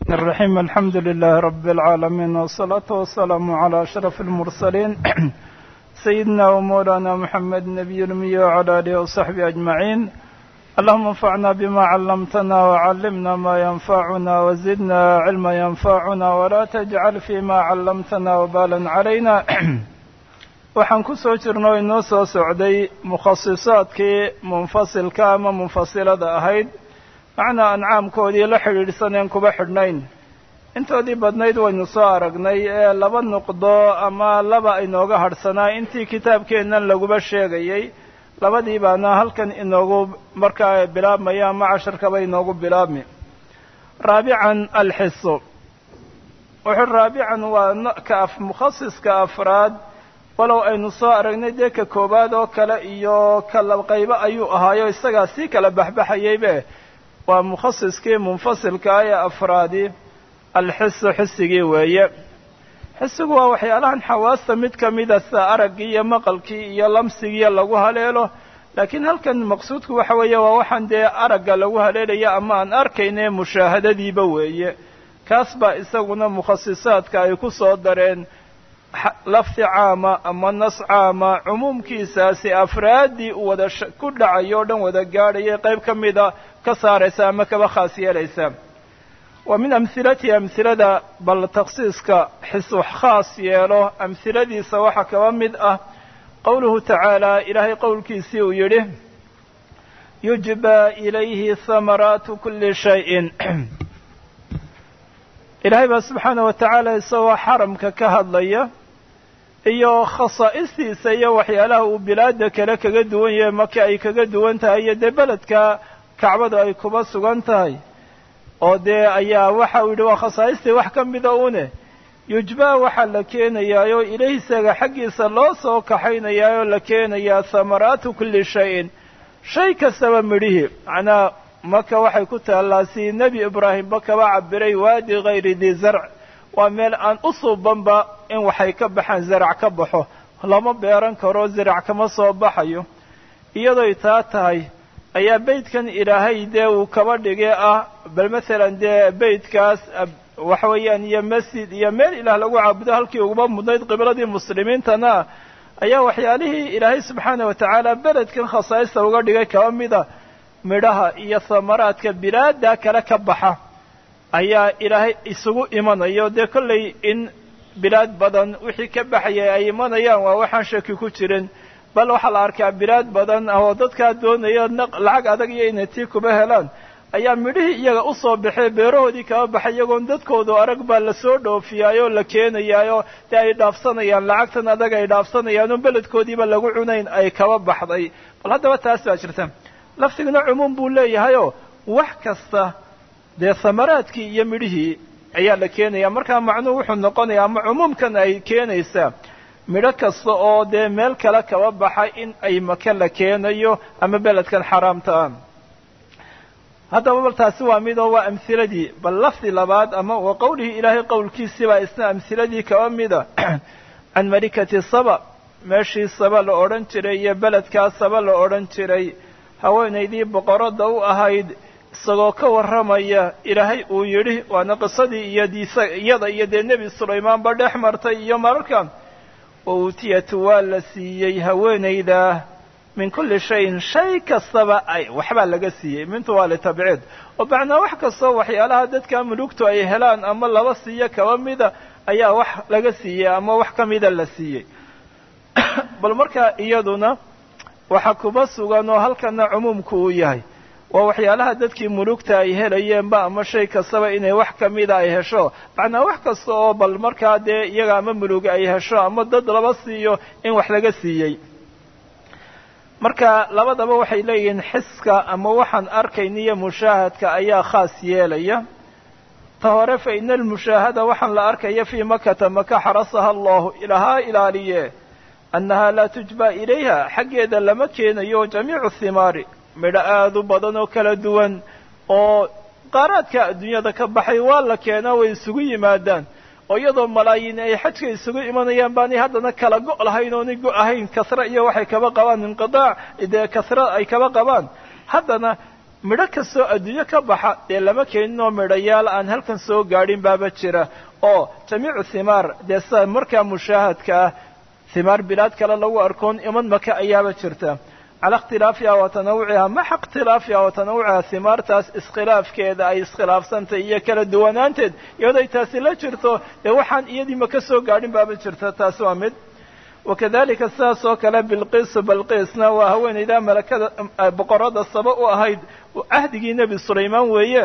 الرحيم الحمد لله رب العالمين والصلاة والسلام على أشرف المرسلين سيدنا ومولانا محمد النبي الأمي وعلى آله وصحبه أجمعين اللهم انفعنا بما علمتنا وعلمنا ما ينفعنا وزدنا علما ينفعنا ولا تجعل فيما علمتنا وبالا علينا waxaan ku soo jirno inoo soo socday mukhasisaadkii munfasilka ama munfasilada ahayd macnaa ancaamkoodii la xidhiidhsaneen kuba xidhnayn intoodii badnayd waynu soo aragnay ee laba nuqdo ama laba inooga hadhsanaa intii kitaabkeennan laguba sheegayey labadii baana halkan inoogu markaa bilaabmaya ama casharkaba inoogu bilaabmi raabican alxiso wuxuu raabican waa ka af mukhasiska afraad walow aynu soo aragnay dee ka koowaad oo kale iyo kala qaybo ayuu ahaayo isagaa sii kala baxbaxayaybe waa mukhasiskii munfasilkaa ee afraadi alxisu xisigii weeye xisigu waa waxyaalahan xawaasta mid ka mida sida araggii iyo maqalkii iyo lamsigiiyo lagu haleelo laakiin halkan maqsuudku waxa weeye waa waxaan dee aragga lagu haleelaya ama aan arkayne mushaahadadiiba weeye kaas baa isaguna mukhasisaadka ay ku soo dareen lafdi caama ama nas caama cumuumkiisaasi afraaddii u wada ku dhacayo o dhan wada gaadhayay qayb ka mida ka saaraysa ama kaba khaas yeelaysa wa min amhilatihi amhilada bal takhsiiska xisux khaas yeelo amhiladiisa waxaa kaba mid ah qowluhu tacaala ilaahay qowlkiisii uu yidhi yujbaa ilayhi hamaraatu kuli shayin ilaahay baa subxaana wa tacaala isagoo xaramka ka hadlaya iyo khasaa'istiisa iyo waxyaalaha uu bilaada kale kaga duwan yahay maka ay kaga duwan tahay iyo dee beledka kacbadu ay kuba sugan tahay oo dee ayaa waxa uu yidhi waa khasaa'istii wax ka mida une yujbaa waxaa la keenayaayoo ilahi isaga xaggiisa loo soo kaxaynayaayoo la keenayaa hamaraatu kulli shayin shay kastaba midhihii macnaa maka waxay ku taallaa si nebi ibraahimba kaba cabiray waadi hayri dii zarc waa meel aan u suubanba in waxay ka baxaan zarac ka baxo lama beeran karo zarac kama soo baxayo iyadoy taa tahay ayaa beydkan ilaahay dee uu kaba dhigay ah bal masalan dee beydkaas waxa weeyaan iyo masjid iyo meel ilaah lagu caabudo halkii uguba mudnayd qibladii muslimiintana ayaa waxyaalihii ilaahay subxaana wa tacaala beledkan khasaa'ista uga dhigay kaba mida midhaha iyo hamaraadka bilaada kale ka baxa ayaa ilaahay isugu imanayo dee kollay in bilaad badan wixii ka baxayay ay imanayaan waa waxaan shaki ku jirin bal waxaa la arkaa bilaad badan oo dadkaa doonaya lacag adag iyo inay tii kuba helaan ayaa midhihii iyaga usoo baxee beerahoodii kaba baxay iyagoon dadkoodu arag baa lasoo dhoofiyaayoo la keenayaayoo dee ay dhaafsanayaan lacagtan adag ay dhaafsanayaan oo beledkoodiiba lagu cunayn ay kaba baxday bal haddaba taas baa jirta laftiguna cumuum buu leeyahayoo wax kasta dee hamaraadkii iyo midhihii ayaa la keenaya markaa macnuhu wuxuu noqonayaa ama cumuumkan ay keenaysaa midho kasta oo dee meel kale kaba baxa in ay maka la keenayo ama beledkan xaraamta ah haddaba bal taasi waa mid oo waa amhiladii bal lafdi labaad ama wa qowlihii ilaahay qowlkiisii baa isna amhiladii kaba mida can malikati saba meeshii saba la odhan jiray iyo beledkaa saba la odhan jiray haweenaydii boqoradda u ahayd isagoo ka warramaya ilaahay uu yidhi waana qisadii iyo diisa iyada iyo dee nebi sulaymaanba dhex martay iyo mararka wa uutiyatu waa la siiyey haweenayda min kulli shayin shay kastaba ay waxbaa laga siiyey mintu waa litabciid oo macnaa wax kastoo waxyaalaha dadka mulugtu ay helaan ama laba siiyo kaba mida ayaa wax laga siiyey ama wax ka mida la siiyey bal markaa iyaduna waxaa kuba sugan oo halkana cumuumku uu yahay waa waxyaalaha dadkii mulugta ay helayeenba ama shay kastaba inay wax ka mida ay hesho macnaa wax kasta oo bal markaa dee iyaga ama mulug ay hesho ama dad laba siiyo in wax laga siiyey marka labadaba waxay leeyihiin xiska ama waxaan arkayn iyo mushaahadka ayaa khaas yeelaya ta hore fa ina almushaahada waxaan la arkaya fii makata maka xarasaha allahu ilahaa ilaaliye annahaa laa tujba ilayha xaggeeda lama keenayo jamiicu thimaari midho aada u badan oo kala duwan oo qaaraadka adduunyada ka baxay waa la keenaa way isugu yimaadaan oo iyadoo malaayiin ay xajka isugu imanayaan baanay haddana kala go' lahayn oonay go' ahayn kasre iyo waxay kaba qabaan inqidaac dee kasre ay kaba qabaan haddana midho kastoo adduunyo ka baxa dee lama keeninoo midhayaal aan halkan soo gaadhin baaba jira oo jamiicu thimaar dee sida markaa mushaahadka ah thimaar bilaad kale lagu arkoon iman maka ayaaba jirta cala ikhtilaafiha wa tanawuciha maxa ikhtilaafiha wa tanawuciha himaartaas iskhilaafkeeda ay iskhilaafsantahy iyo kala duwanaanteed iyadoo ay taasi la jirto dee waxaan iyadii maka soo gaadhin baaba jirta taasi waa mid wakadalika sidaas oo kale bilqiisu balqiisna waa haweenaydaa malakada boqorada saba u ahayd cahdigii nebi sulaymaan weeye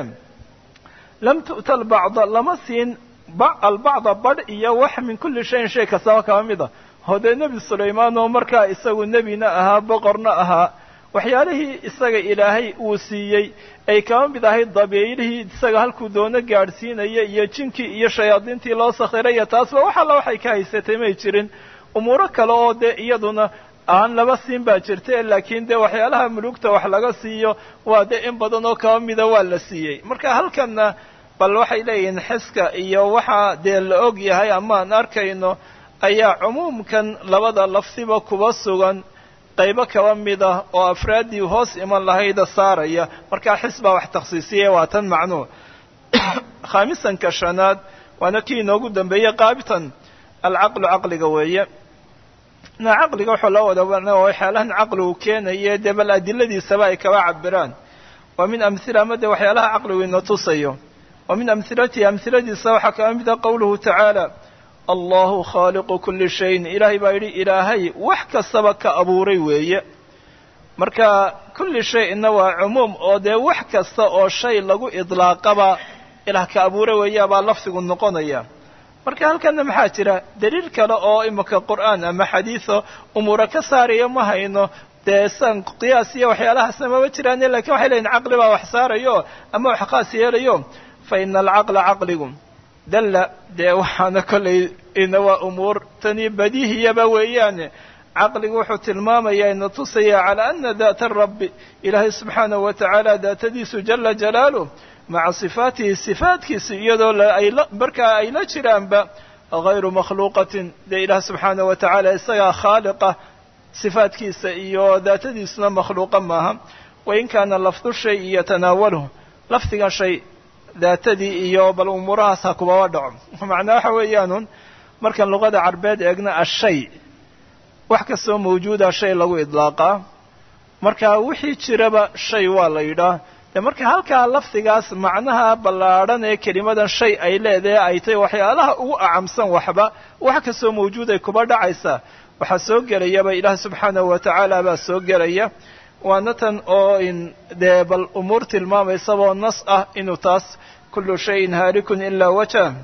lam tu'ta albacda lama siin albacda badh iyo wax min kulli shayin shay kastaba kaba mid a oo dee nebi sulaymaan oo markaa isagu nebina ahaa boqorna ahaa waxyaalihii isaga ilaahay uu siiyey ay kaba mid ahayd dabiilihii isaga halkuu doono gaadhsiinaya iyo jinkii iyo shayaadiintii loo sakhiray iyo taasba wax alla waxay ka haysatay may jirin umuuro kale oo dee iyaduna aan laba siin baa jirta laakiin dee waxyaalaha mulugta wax laga siiyo waa dee in badan oo kaba mida waa la siiyey marka halkanna bal waxay leeyihiin xiska iyo waxa dee la og yahay amaan arkayno ayaa cumuumkan labada lafdiba kuba sugan qaybo kaba mid ah oo afraaddii hoos iman lahayda saaraya markaa xis baa wax takhsiisiyay waa tan macnuu khaamisanka shanaad waana kii inoogu dambeeyey qaabitan alcaqlu caqliga weeye na caqliga waxaa loo wada waxyaalahan caqligu keenaye dee bal adiladiisaba ay kaba cabiraan waa min amhila ama dee waxyaalaha caqligu ina tusayo wa min amhilatihi amhiladiisa waxaa kaba mid ah qowluhu tacaala allahu khaaliqu kuli shayin ilaahay baa yidhi ilaahay wax kastaba ka abuuray weeye marka kulli shay-na waa cumuum oo dee wax kasta oo shay lagu idlaaqaba ilaah ka abuuray weeya baa lafdigu noqonaya marka halkana maxaa jira daliil kale oo imika qur'aan ama xadiiso umuura ka saaraya ma hayno dee san qiyaas iyo waxyaalahaasna maba jiraane lakin waxay leyihin caqli baa wax saarayo ama wax khaas yeelayo fa ina alcaqla caqligu dalla dee waxaana kollay ina waa umuur tani badihiyaba weeyaane caqligu wuxuu tilmaamayaa ina tusaya calaa ana daata rabbi ilaahay subxaanahu wa tacaala daatadiisu jala jalaaluh maca sifaatihi sifaatkiisa iyadoo markaa ay la jiraanba hayru makhluuqatin dee ilaah subxaanahu wa tacaala isagaa khaaliqa sifaatkiisa iyo daatadiisuna makhluuqa maaha wain kaana lafdu shay yatanaawaluhu lafdigan shay daatadii iyo bal umuurahaas ha kubaba dhaco macnaa waxa weeyaanun markaan luqada carbeed eegna ashay wax kastoo mawjuuda shay lagu idlaaqaa marka wixii jiraba shay waa la yidhaah dee marka halkaa lafdigaas macnaha ballaadhan ee kelimadan shay ay leedahay ay tahay waxyaalaha ugu acamsan waxba wax kastoo mawjuuday kuba dhacaysa waxaa soo gelayaba ilaah subxaanahu wa tacaala baa soo gelaya waana tan oo in dee bal umuur tilmaamaysaboo nas ah inuu taas kullu shayin haalikun ilaa wajah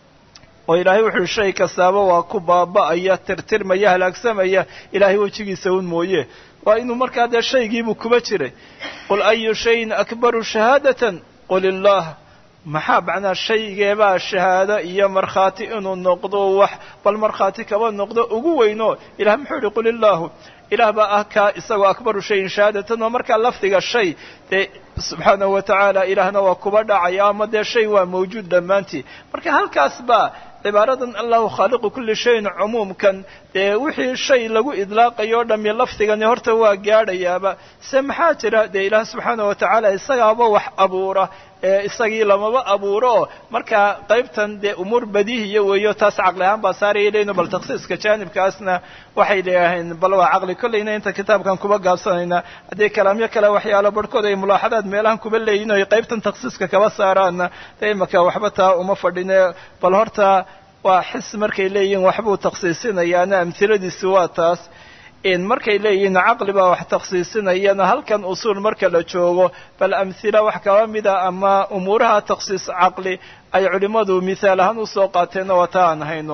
oo ilaahay wuxuu shay kastaaba waa ku baaba'aya tirtirmaya halaagsamaya ilaahay wejigiisa un mooye waa inuu markaa dee shaygiibuu kuba jiray qul ayu shayin akbaru shahaadatan qul illaah maxaa macnaa shaygeebaa shahaado iyo markhaati inuu noqdo wax bal markhaati kaba noqdo ugu weyno ilah muxuu yihi qul illaahu ilaah baa ah kaa isagoo akbaru shayin shahaadatan oo markaa lafdiga shay dee subxaanahu wa tacaala ilaahna waa kuba dhacaya ama dee shay waa mawjuud dhammaantii marka halkaas baa cibaaradan allahu khaaliqu kulli shayin cumuumkan dee wixii shay lagu idlaaqayo o dhami lafdigani horta waa gaadhayaaba se maxaa jira dee ilaah subxaana wa tacaala isagaaba wax abuura ee isagii lamaba abuuro oo markaa qaybtan dee umuur badihiya weeyo taas caqli ahaan baa saaraya leyno bal takhsiiska jaanibkaasna waxay leeyahayn bal waa caqli kollayna inta kitaabkan kuba gaabsanayna haddii kalaamyo kale waxyaalo barhkood ay mulaaxadaad meelahan kuba leeyihin oy qaybtan takhsiiska kaba saaraanna dee imaka waxba taa uma fadhine bal horta waa xis markay leeyihiin waxbuu takhsiisinayaana amhiladiisi waa taas in markay leeyihiin caqli baa wax takhsiisinayana halkan usuul marka la joogo bal amhila wax kaba mida ama umuuraha takhsiis caqli ay culimmadu mithaal ahaan usoo qaateenna waa taa aan hayno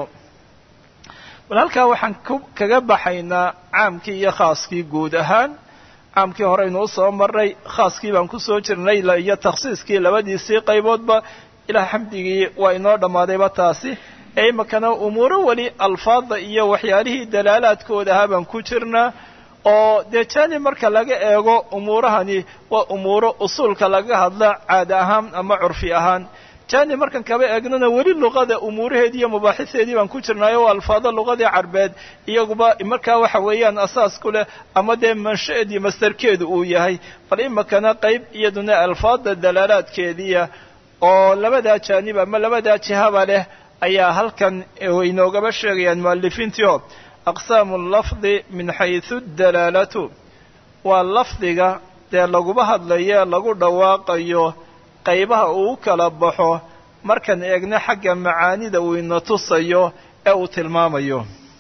bal halkaa waxaan kaga baxaynaa caamkii iyo khaaskii guud ahaan caamkii horeynu usoo marray khaaskii baan kusoo jirnay iyo takhsiiskii labadiisii qayboodba ilaah xamdigii waa inoo dhammaadayba taasi ee imakana umuuro weli alfaadda iyo waxyaalihii dalaalaadkooda ahaa baan ku jirnaa oo dee jaanib marka laga eego umuurahani waa umuuro usuulka laga hadla caada ahaan ama curfi ahaan jaani markan kaba eegnana weli luqada umuuraheedii iyo mubaaxiseedii baan ku jirnaayo waa alfaado luqadii carbeed iyaguba markaa waxa weeyaan asaas ku leh ama dee mansha-eed iyo mastarkeedu uu yahay bal imakana qayb iyaduna alfaada dalaalaadkeediia oo labadaa jaanib ama labadaa jihaba leh ayaa halkan inoogaba sheegayaan mu'alifiintii oo aqsaamu lafdi min xaysu dalaalatu waa lafdiga dee laguba hadlayo lagu dhawaaqayo qaybaha uu u kala baxo markaan eegno xagga macaanida uu ina tusayo ee uu tilmaamayo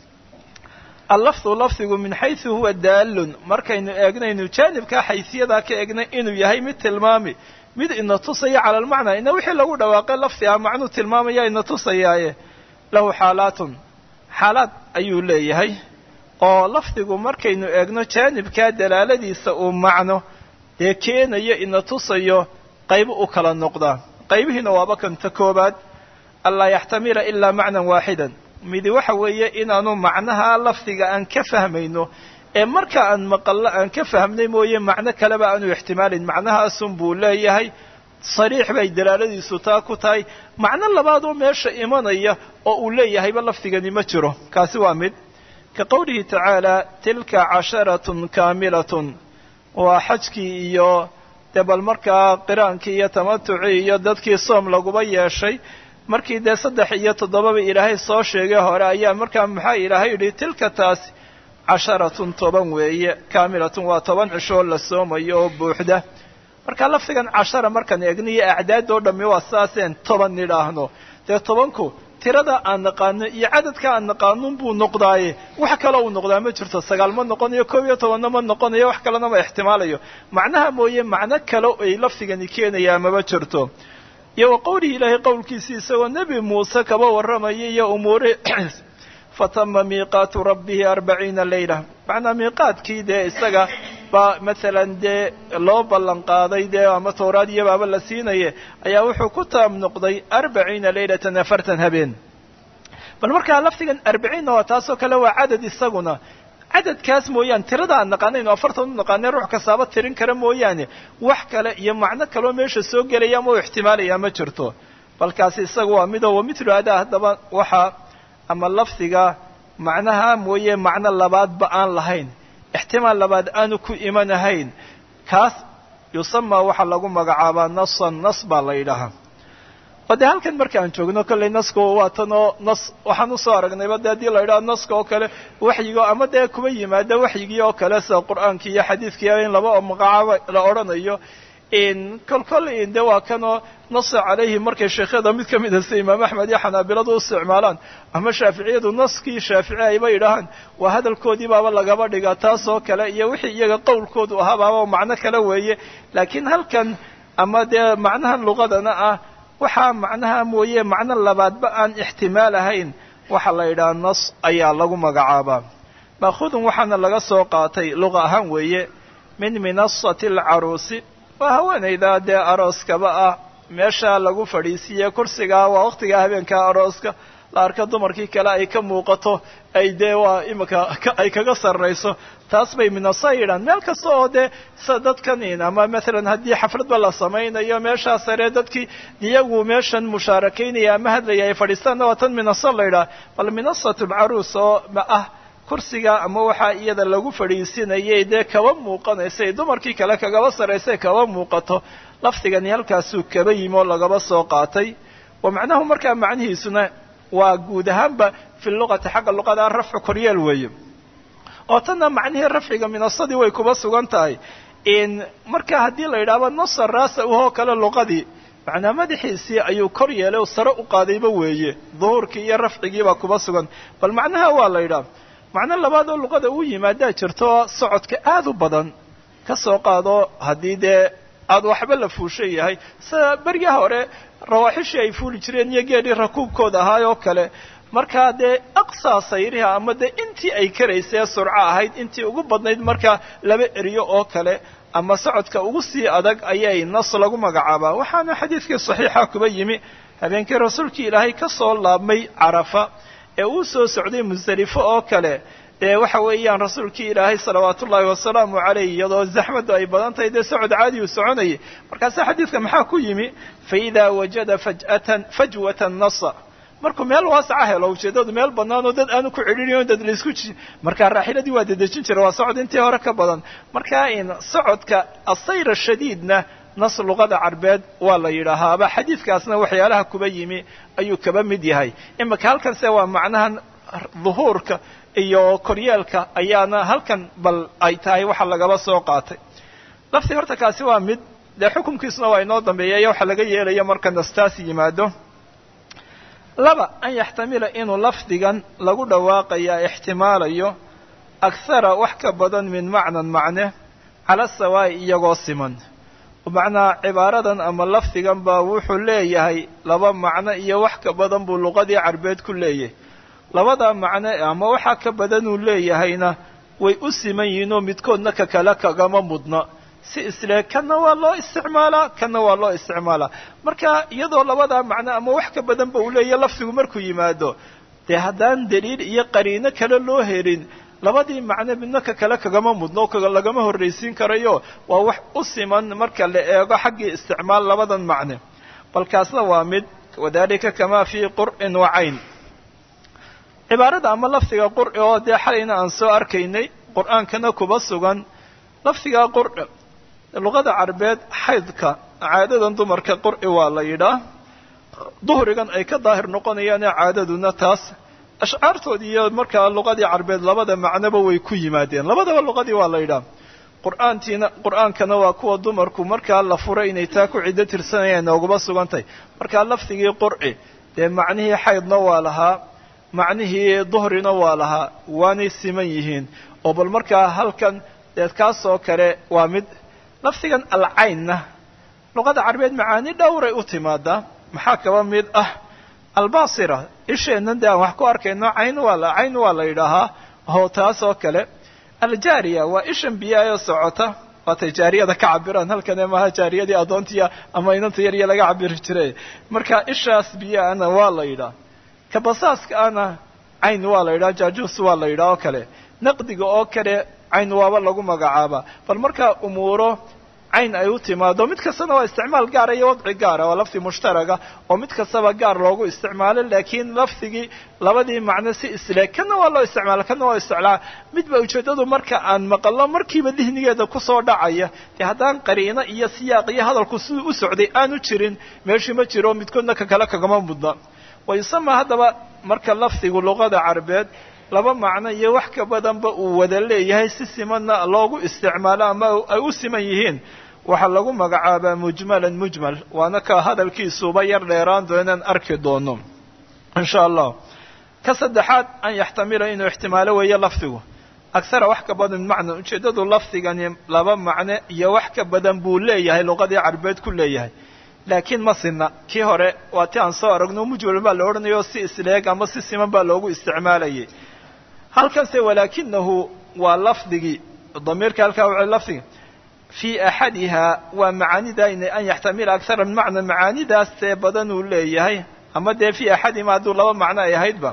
allafdu lafdigu min xaysu huwa daalun markaynu eegnaynu jaanibkaa xaysiyadaa ka eegnay inuu yahay mid tilmaami mid ina tusaya cala almacnaa ina wixii lagu dhawaaqay lafdi ah macnuu tilmaamaya ina tusayaaye lahu xaalaatun xaalaad ayuu leeyahay oo lafdigu markaynu eegno jaanibkaa dalaaladiisa uu macno dee keenayo ina tusayo qaybo u kala noqdaa qaybihiina waaba kanta koobaad anlaa yaxtamila ilaa macnan waaxidan midi waxa weeye inaanu macnaha lafdiga aan ka fahmayno ee marka aan maqallo aan ka fahmnay mooye macno kaleba aanu ixtimaalin macnahaasun buu leeyahay sariix bay dalaaladiisu taa ku tahay macno labaad oo meesha imanaya oo uu leeyahayba lafdigani ma jiro kaasi waa mid ka qowlihi tacaala tilka casharatun kaamilatun waa xajkii iyo dee bal markaa qiraankii iyo tamatucii iyo dadkii soom laguba yeeshay markii dee saddex iyo toddobaba ilaahay soo sheegay hore ayaa markaa maxaa ilaahay yidhi tilka taasi casharatun toban weeye kaamilatun waa toban cishoo la soomayo oo buuxda marka lafdigan cashara markaan eegniyo acdaad oo dhammi waa saaseen toban nidhaahno dee tobanku tirada aan naqaano iyo cadadka aan naqaanun buu noqdaaye wax kale uu noqdaa ma jirto sagaal ma noqonayo koob iyo tobanna ma noqonayo wax kalena ma ixtimaalayo macnaha mooye macno kale ay lafdigani keenayaa maba jirto iyo wa qowlihi ilaahay qowlkiisii isagoo nebi muuse kaba warramaya iyo umuuri fatama miiqaatu rabbihi arbaciina leyla macnaa miiqaadkii dee isaga baa masalan dee loo ballan qaaday dee ama towraad iyo baaba la siinaye ayaa wuxuu ku taam noqday arbaciina leylatan afartan habeen bal markaa lafdigan arbaciinna waa taasoo kale waa cadad isaguna cadadkaas mooyaane tirada aan naqaanayno afartan u naqaanay ruux kastaaba tirin kara mooyaane wax kale iyo macno kaloo meesha soo gelaya ama u ixtimaalaya ma jirto balkaasi isaga waa midoo wa mitlu adaa haddaba waxaa ama lafdiga macnaha mooye macno labaadba aan lahayn ixtimaal labaad aanu ku imanahayn kaas yusamaa waxaa lagu magacaabaa nasan nas baa la yidhaahaa oo dee halkan marka aan joogno kollay nasku waa tan oo nas waxaan usoo aragnayba de haddii la yidhaha naska oo kale waxyigo ama dee kuba yimaada waxyigii oo kale sida qur'aankii iyo xadiidkii in laba magacaabo la odhanayo kol kol de waa kanoo nasa calayhi markay sheekhyada mid ka mida sida imaam axmed iyo xanaabiladu u isticmaalaan ama shaaficiyadu naskii shaafici ayba yidhaahaan waa hadalkoodii baaba lagaba dhigaa taas oo kale iyo wixii iyaga qowlkoodu ahaa baaba macno kale weeye laakiin halkan ama dee macnahan luqadana ah waxaa macnaha mooye macno labaadba aan ixtimaal ahayn waxaa la yidhaha nas ayaa lagu magacaabaa maakhudun waxaana laga soo qaatay luqa ahaan weeye min minasati alcaruusi waa haweenayda dee arooskaba ah meesha lagu fadhiisiiye kursigaa waa waqtigaa habeenkaa arooska la arka dumarkii kale ay ka muuqato ay dee waa imika ay kaga sarrayso taas bay minasa yidhaan meel kasta oo dee sida dadkan ama maalan haddii xafladba la samaynayo meeshaa sare dadkii iyagu meeshan mushaarakaynaya ama hadlaya ay fadhiistaanna waa tan minasa la yidhaha bal minasatu lcaruus oo ah kursiga ama waxaa iyada lagu fadhiisinayay dee kaba muuqanaysay dumarkii kale kagaba sarraysay kaba muuqato lafdigani halkaasuu kaba yimi oo lagaba soo qaatay wa macnahu markaa macnihiisuna waa guud ahaanba fi luqati xagga luqada rafcu koryeel weeye oo tanna macnihii rafciga minasadii way kuba sugan tahay marka haddii la yidhahdo nasa raasa uhoo kale luqadii macnaa madaxiisii ayuu kor yeelay oo sare u qaadayba weeye duhuurkii iyo rafcigiibaa kuba sugan bal macnaha waa la yidhaha macno labaad oo luqada uu yimaadaa jirto socodka aad u badan ka soo qaado haddii dee aad waxba la fuushan yahay sida beryaha hore rawaaxishii ay fuuli jireen iyo geedhii rakuubkooda ahaay oo kale markaa dee aqsaa sayriha ama dee intii ay karaysee surco ahayd intii ugu badnayd markaa laba eriyo oo kale ama socodka ugu sii adag ayay nas lagu magacaabaa waxaana xadiidkii saxiixa kuba yimi habeenkii rasuulkii ilaahay ka soo laabmay carafa ee uu soo socday musdelifo oo kale dee waxa weeyaan rasuulkii ilaahay salawaatu ullaahi wasalaamu caleyh iyadoo zaxmadu ay badan tahay dee socod caadiyu soconayay markaase xadiidka maxaa ku yimi faidaa wajada faj'atan fajwatan nasa markuu meel waasaca helo ujeeddadu meel bannaan oo dad aanu ku cidhiiriyo dad laisku ji markaa raaxiladii waa dedejin jira waa socod intii hore ka badan markaa in socodka asayra shadiidna nas luqada carbeed waa la yidhaahaaba xadiidkaasna waxyaalaha kuba yimi ayuu kaba mid yahay imika halkanse waa macnahan duhuurka iyo koryeelka ayaana halkan bal ay tahay waxa lagaba soo qaatay lafti horta kaasi waa mid dee xukunkiisuna waa inoo dambeeya iyo waxa laga yeelaya marka nastaas yimaado laba an yaxtamila inuu lafdigan lagu dhawaaqaya ixtimaalayo akhara wax ka badan min macnan macne cala sawaa'i iyagoo siman macnaa cibaaradan ama lafdigan baa wuxuu leeyahay laba macno iyo wax ka badan buu luqadii carbeed ku leeyahay labadaa macno ama waxaa ka badanuu leeyahayna way u siman yihiin oo midkoodna ka kale kagama mudna si isle kanna waa loo isticmaalaa kanna waa loo isticmaalaa marka iyadoo labadaa macno ama wax ka badanba uu leeyahay lafdigu markuu yimaado dee haddaan daliil iyo qariino kale loo helin labadii macno midna ka kale kagama mudno o lagama horraysiin karayo waa wax u siman marka la eego xaggii isticmaal labadan macne balkaasna waa mid wadalika kamaa fii qur'in wa cayn cibaarada ama lafdiga qur'i oo dee xalayna aan soo arkaynay qur'aankana kuba sugan lafdigaa qur'i luqada carbeed xaydka caadadan dumarka qur'i waa la yidhaa duhrigan ay ka daahir noqonayaane caadaduna taas ashcaartoodii iyo markaa luqadii carbeed labada macnoba way ku yimaadeen labadaba luqadii waa la yidhaha qur'aantiina qur'aankana waa kuwa dumarku markaa la furay inay taa ku ciddo tirsanayaan nooguba sugantahay markaa lafdigii qur'i dee macnihii xaydna waa lahaa macnihii duhrina waa lahaa waanay siman yihiin oo bal markaa halkan dee kaasoo kale waa mid lafdigan alcaynna luqada carbeed macaani dhowray u timaadaa maxaa kaba mid ah albasira isheennan dee aan wax ku arkayno cayn waa la cayn waa la yidhaahaa oo taas oo kale aljaariya waa ishan biyaayoo socota waatay jaariyada ka cabiraan halkane maaha jaariyadii addoontiya ama inanta yarya laga cabiri jiray marka ishaas biyaana waa la yidhaha kabasaaska ana cayn waa la yidhaha jaajuus waa la yidhaha oo kale naqdiga oo kale cayn waaba lagu magacaabaa bal markaa umuuro cayn ay u timaado mid kastana waa isticmaal gaara iyo wadci gaara waa lafdi mushtaraga oo mid kastaba gaar loogu isticmaalo laakiin lafdigii labadii macno si isle kana waa loo isticmaala kana waa isticmaala midba ujeeddadu marka aan maqallo markiiba dihnigeeda kusoo dhacaya dee haddaan qariino iyo siyaaq iyo hadalku siduu u socday aanu jirin meeshii ma jiro midkoodna ka kale kagama mudna wayusama haddaba marka lafdigu luqada carbeed laba macno iyo wax ka badanba uu wada leeyahay si simanna loogu isticmaalo ama ay u siman yihiin waxaa lagu magacaabaa mujmalan mujmal waana ka hadalkiisuuba yar dheeraan doo inaan arki doono insha allah ka saddexaad an yaxtamila inuu ixtimaalo weeyo lafdigu akhara wax ka badan macna ujeeddadu lafdigani laba macno iyo wax ka badan buu leeyahay luqadii carbeed ku leeyahay laakiin ma sinna kii hore waa ti aan soo aragno mujmal baa la odhanayo si isleeg ama si siman baa loogu isticmaalayay halkanse walaakinahu waa lafdigii damiirka halkaa waa lafdigi fii axadihaa waa macaanida an yaxtamila akhara min macna macaanidaas tee badan uu leeyahay ama dee fii axadihima hadduu laba macno ay ahaydba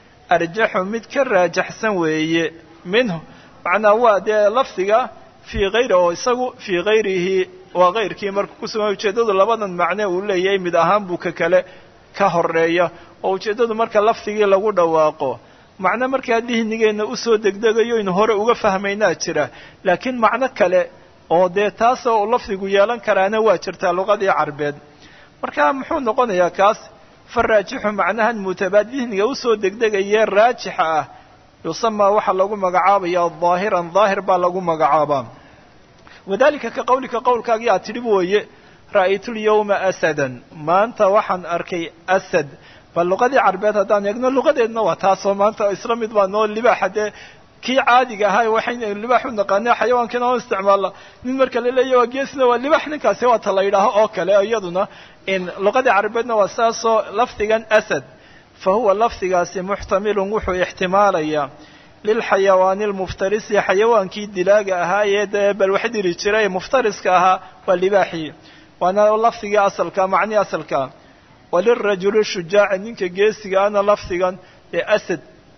arjaxu mid ka raajaxsan weeye minhu macnaa waa dee lafdiga fii hayri oo isagu fii hayrihi waa kayrkii marka ku sugan ujeeddadu labadan macne uu leeyahay mid ahaan buu ka kale ka horeeya oo ujeeddadu marka lafdigii lagu dhawaaqo macno markaa dihnigeenna usoo degdegayo inu hore uga fahmaynaa jira laakiin macno kale oo dee taasoo lafdigu yeelan karaana waa jirtaa luqadii carbeed marka muxuu noqonayaa kaas fa raajixu macnahan mutabaad dihniga usoo degdegayee raajixa ah yusamaa waxaa lagu magacaabaya daahiran daahir baa lagu magacaabaa wadalika ka qawlika qowlkaagii aad tidhi wooye ra'aytu lyawma asadan maanta waxaan arkay asad bal luqadii carbeed haddaan eegno luqadeedna waa taasoo maanta isla mid baa noo libaaxa dee kii caadiga ahaa waxaynu libaax u naqaana xayawaankiina oo isticmaala nin marka la leeya waa geesna waa libaax ninkaasi waa ta la yidhaaho oo kale iyaduna in luqadii carbeedna waa saasoo lafdigan asad fa huwa lafdigaasi muxtamilun wuxuu ixtimaalayaa lilxayawaani almuftarisi xayawaankii dilaaga ahaa ee dee bal wax diri jiray muftariska ahaa waa libaaxii waana lafdigii asalka macnii asalkaa walirajuli shujaaci ninka geesiga ana lafdigan ee asad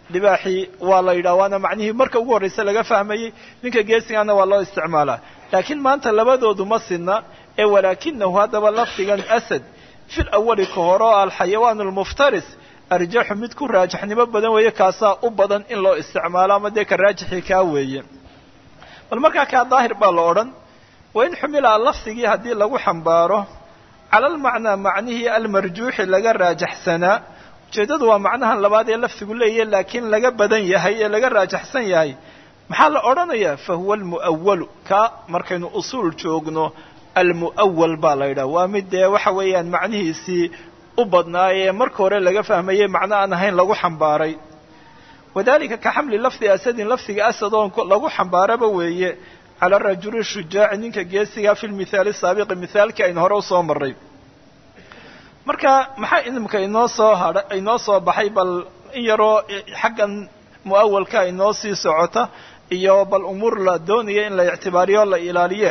libaaxii waa la yidhaha waana macnihii marka ugu horraysa laga fahmayey ninka geesigaana waa loo isticmaalaa laakiin maanta labadoodu ma sinna ee walaakinahu haddaba lafdigan asad fil awali ka hore oo alxayawaan almuftaris arjaxu mid ku raajaxnimo badan weeye kaasaa u badan in loo isticmaalo ama dee ka raajixii kaa weeye bal markaa kaa daahir baa la odhan wa in xumila lafdigii haddii lagu xambaaro cala almacnaa macnihii almarjuuxi laga raajaxsanaa ujeeddadu waa macnahan labaad ee lafdigu leeyahy laakiin laga badan yahay ee laga raajaxsan yahay maxaa la odhanayaa fa huwa almu'awalu ka markaynu usuul joogno almu'awal baa la yidhaha waa mid dee waxa weeyaan macnihiisii u badnaayee marka hore laga fahmayey macno aan ahayn lagu xambaaray wadalika ka xamli lafdi asadin lafdiga asad oon lagu xambaaraba weeye cala rajuli shujaaci ninka geesiga fi lmithaali saabiqi mithaalkii aynu hore usoo marray marka maxaa idimka inoo soo hadha inoo soo baxay bal in yaroo xaggan mu'awalka inoo sii socota iyo bal umuur la doonaya in la ictibaariyo la ilaaliye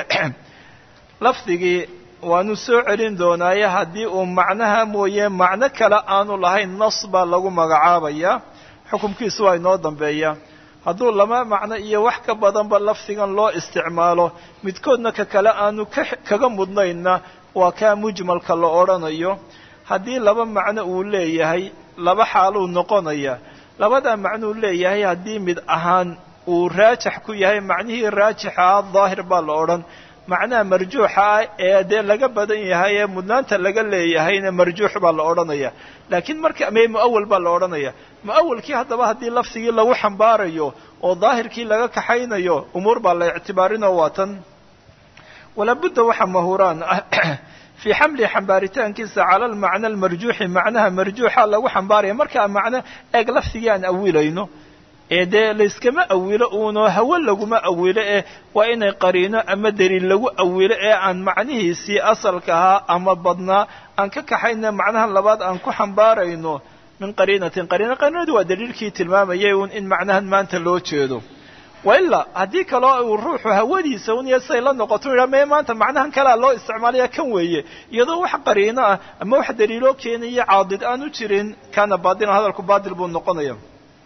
lafdigii waanu soo celin doonaaye haddii uu macnaha mooye macno kale aanu lahayn nas baa lagu magacaabaya xukumkiisu waa inoo dambeeya hadduu lama macno iyo wax ka badanba lafdigan loo isticmaalo midkoodna ka kale aanu kaga mudnaynna waa kaa mujmalka la odhanayo haddii laba macno uu leeyahay laba xaaluu noqonaya labadaa macnuu leeyahay haddii mid ahaan uu raajax ku yahay macnihii raajixa ah daahir baa la odhan macnaha marjuuxa ah ee dee laga badan yahay ee mudnaanta laga leeyahayna marjuux baa la odhanaya laakiin marka me mu'awal baa la odhanaya mu'awalkii haddaba haddii lafdigii lagu xambaarayo oo daahirkii laga kaxaynayo umuur baa la ictibaarinoo waa tan walaabudda waxa mahuraan ah fii xamli xambaaritaankiisa cala almacna almarjuuxi macnaha marjuuxa lagu xambaaraya markaa macno eeg lafdigii aan awilayno ee dee layskama awilo uuno hawe laguma awilo eh waa inay qariino ama daliil lagu awilo ee aan macnihiisii asalka ahaa ama badnaa aan ka kaxayna macnaha labaad aan ku xambaarayno min qariinatin qariina qariinadu waa daliilkii tilmaamayay uun in macnahan maanta loo jeedo wa ilaa haddii kaloo uu ruuxu hawadiisa un iyo siday la noqoto u yidhaha mee maanta macnahan kalea loo isticmaalaya kan weeye iyadoo wax qariino ah ama wax daliiloo keenaya caadid aan u jirin kaana baadilan hadalku baadil buu noqonaya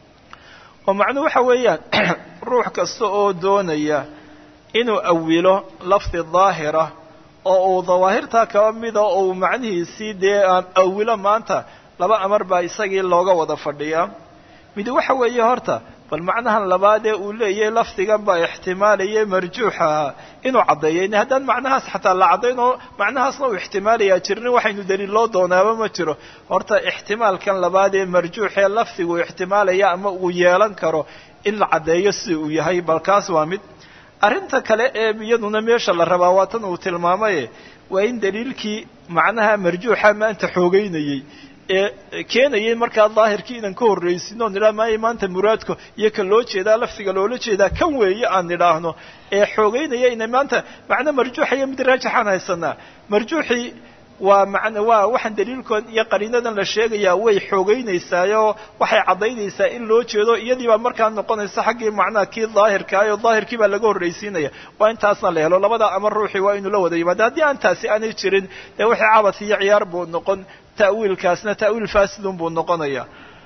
oo macnuhu waxa weeyaan ruux kasta oo doonaya inuu awilo lafdi daahira oo uu dawaahirtaa kaba mida oo uu macnihiisii dee awilo maanta laba amar baa isagii looga wada fadhiyaa mid waxa weeye horta bal macnahan labaadee uu leeyahay lafdigan baa ixtimaalayay marjuuxaha inuu caddeeyo haddaan macnahaas xataa la caddayn oo macnahaasna uu ixtimaalayaa jirnin waxaynu daliil loo doonaaba ma jiro horta ixtimaalkan labaadee marjuuxee lafdigu ixtimaalaya ama uu yeelan karo in la caddeeyo sida uu yahay bal kaas waa mid arrinta kale ee iyaduna meesha la rabaa waa tan uu tilmaamaye waa in daliilkii macnaha marjuuxa maanta xoogeynayey ee keenayay markaa daahirkii inaan ka horraysin oo nidhaha maaya maanta muraadka iyo ka loo jeedaa lafdiga loola jeedaa kan weeye aan nidhaahno ee xoogeynaya ina maanta macno marjuuxaya mid raajaxaan haysanaa marjuuxii waa man waa waxaan daliilkood iyo qariinadan la sheegayaa way xoogeynaysaayoo waxay caddaynaysaa in loo jeedo iyadii baa markaa noqonaysa xaggii macnaha kii daahirkaa oo daahirkii baa laga horraysiinaya waa intaasna la helo labada amar ruuxii waa inuu la wada yimaado haddii aan taasi aanay jirin dee wixii cabad iyo ciyaar buu noqon ta'wiilkaasna ta'wiil faasidun buu noqonaya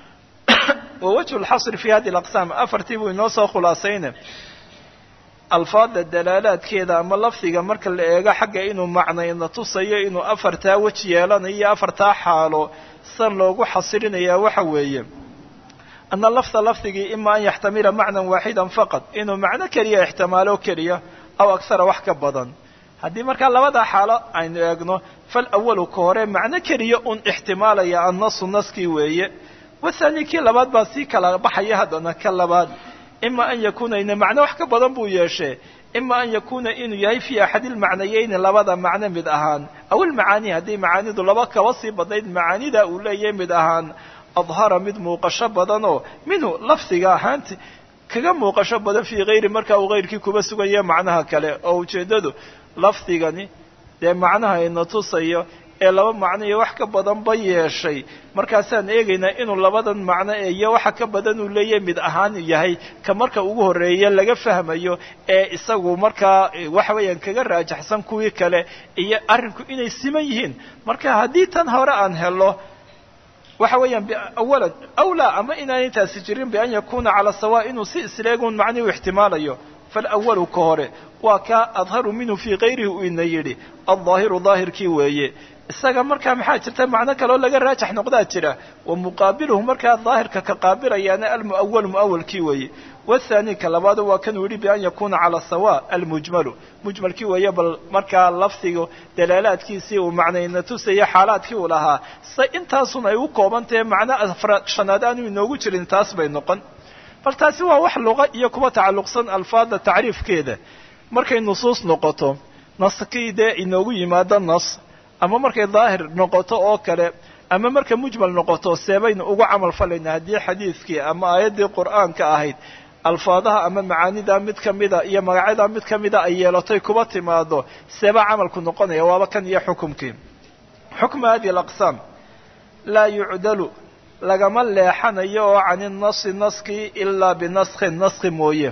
wa wajhu lxasri fi hadi alaqsaam afartii buu inoo soo khulaasayne alfaada dalaalaadkeeda ama lafdiga marka la eego xagga inuu macnayna tusayo inuu afartaa weji yeelanayo iyo afartaa xaalo san loogu xasrinayaa waxa weeye ana lafda lafdigii ima an yaxtamila macnan waaxidan faqad inuu macno keliya ixtimaalo keliya aw akhara wax ka badan haddii markaa labadaa xaalo aynu eegno fal awalu ka hore macno keliya un ixtimaalaya annasu naskii weeye wathani kii labaad baa sii kala baxaya haddana ka labaad ima an yakuuna ina macno wax ka badan buu yeeshee ima an yakuuna inuu yahay fii axadi lmacnayeyni labada macno mid ahaan aw ilmacaani haddii macaanidu laba kaba sii badnayd macaanida uu leeyahay mid ahaan adhara mid muuqasho badanoo minhu lafdiga ahaanti kaga muuqasho badan fii hayri markaa uu hayrkii kuba sugaya macnaha kale oo ujeeddadu lafdigani dee macnaha ina tusayo ee laba macno iyo wax ka badanba yeeshay markaasaan eegaynaa inuu labadan macno iyo waxa ka badan uu leeyahay mid ahaan yahay ka marka ugu horreeya laga fahmayo ee isagu markaa waxa weeyaan kaga raajaxsan kuwii kale iyo arrinku inay siman yihiin marka haddii tan hore aan helo waxa weeyaan awalan awlaa ama inaanay taasi jirin bian yakuuna cala sawa inuu si isleegun macnihi u ixtimaalayo faalawalu ka hore waa kaa adharu minhu fii kayrihi uu ina yidhi aldaahiru daahirkii weeye isaga markaa maxaa jirta macno kaloo laga raajax noqdaa jira wa muqaabiluhu markaa daahirka ka qaabilayaana almu'awalu mu'awalkii weeye wathani ka labaadu waa kanuu yidhi bian yakuuna cala sawa almujmalu mujmalkii weeye bal markaa lafdiga dalaalaadkiisii uu macnayna tusaya xaalaadkii uu lahaa se intaasun ay u kooban tahe macno afraad shanaad aanu inoogu jirin taas bay noqon bal taasi waa wax luqa iyo kuwa tacalluqsan alfaadda tacriifkeeda markay nusuus noqoto naskii dee inoogu yimaado nas ama markay daahir noqoto oo kale ama marka mujmal noqoto seebaynu ugu camal falaynaa haddii xadiidkii ama aayaddii qur'aanka ahayd alfaadaha ama macaanidaa mid ka mida iyo magacyadaa mid ka mida ay yeelatoy kuba timaado seebaa camalku noqonaya waaba kan iyo xukumkii xukmu hadihi alaqsaam laa yucdalu lagama leexanayo oo cani nasi naskii ilaa binaskhin naski mooye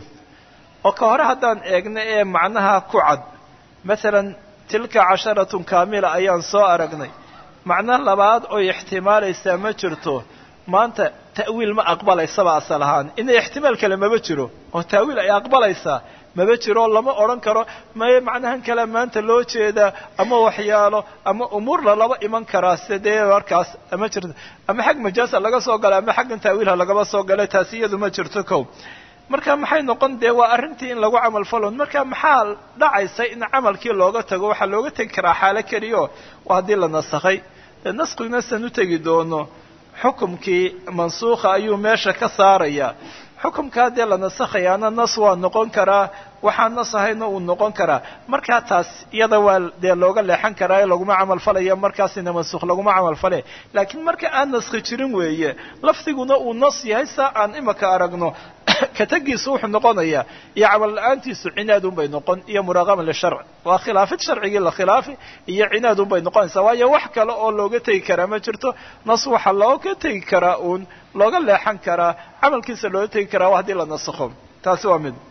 oo ka hore haddaan eegno ee macnaha ku cad masalan tilka casharatun kaamila ayaan soo aragnay macno labaad oy ixtimaalaysaa ma jirto maanta ta'wiil ma aqbalaysaba asal ahaan ina ixtimaal kale maba jiro oo ta'wiil ay aqbalaysaa maba jiro lama odhan karo maye macnahan kale maanta loo jeedaa ama waxyaalo ama umuur lalaba iman karaa sida dee markaas ama jirto ama xag majaasa laga soo gala ama xaggan ta'wiilha lagaba soo galay taasi iyadu ma jirto kow marka maxay noqon dee waa arrintii in lagu camal falon marka maxaa dhacaysa in camalkii looga tago waxaa looga tegi karaa xaalo keliyo waa haddii la nasakhay dee naskiguna san u tegi doono xukumkii mansuukha ayuu meesha ka saaraya xukumkaa dee la nasakhayaana nas waa noqon karaa waxaan nas ahayna uu noqon karaa markaa taas iyada waa dee looga leexan karaa ee laguma camal falaya markaasina mansuukh laguma camal fale laakiin marka aan naskhi jirin weeye lafdiguna uu nas yahay saa aan imaka aragno katagiisu wuxuu noqonayaa iyo camal la-aantiisu cinaadun bay noqon iyo muraaqama lisharc waa khilaafid sharcigii la khilaafi iyo cinaadun bay noqonaysaa waayo wax kale oo looga tegi karaa ma jirto nas waxaa looga tegi karaa uun looga leexan karaa camalkiisa looga tegi karaa haddii la nasakho taasi waa mid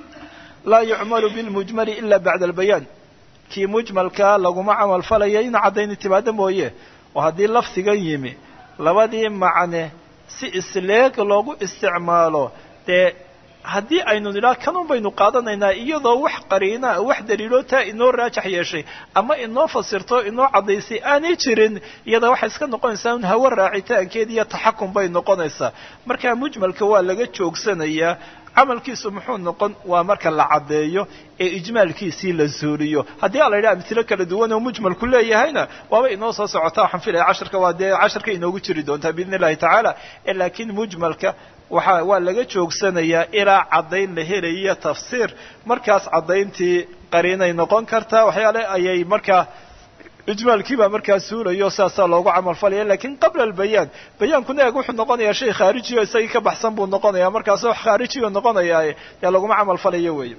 laa yucmalu bilmujmali ila bacda albayaan kii mujmalkaa laguma camal falaya in caddayni timaado mooye oo haddii lafdigan yimi labadii macne si isleeg loogu isticmaalo dee haddii aynu nidhaha kanun baynu qaadanaynaa iyadoo wax qariinaa wax daliiloo taa inoo raajax yeeshay ama inoo fasirto inoo caddaysay aanay jirin iyada waxay iska noqonaysaa un hawo raacitaankeed iyo taxakum bay noqonaysaa marka mujmalka waa laga joogsanayaa camalkiisu muxuu noqon waa marka la caddeeyo ee ijmaalkiisii la suuliyo haddii a la yidhaha amtilo kala duwan oo mujmalku leeyahayna waaba inoo soo socota waxaan filaya casharka waa dee casharka inoogu jiri doontaa biidn illahi tacaala laakiin mujmalka waxa waa laga joogsanayaa ilaa caddayn la helayo tafsiir markaas caddayntii qariinay noqon kartaa waxyaale ayay markaa ijmaalkii baa markaa suulayo saasaa loogu camal falaya lakin qabla albayaan bayaankuna eeg wuxuu noqonayaa shay khaarijiyo isagii ka baxsan buu noqonaya markaas wax khaarijiyo noqonayaaye dee laguma camal falayo weeye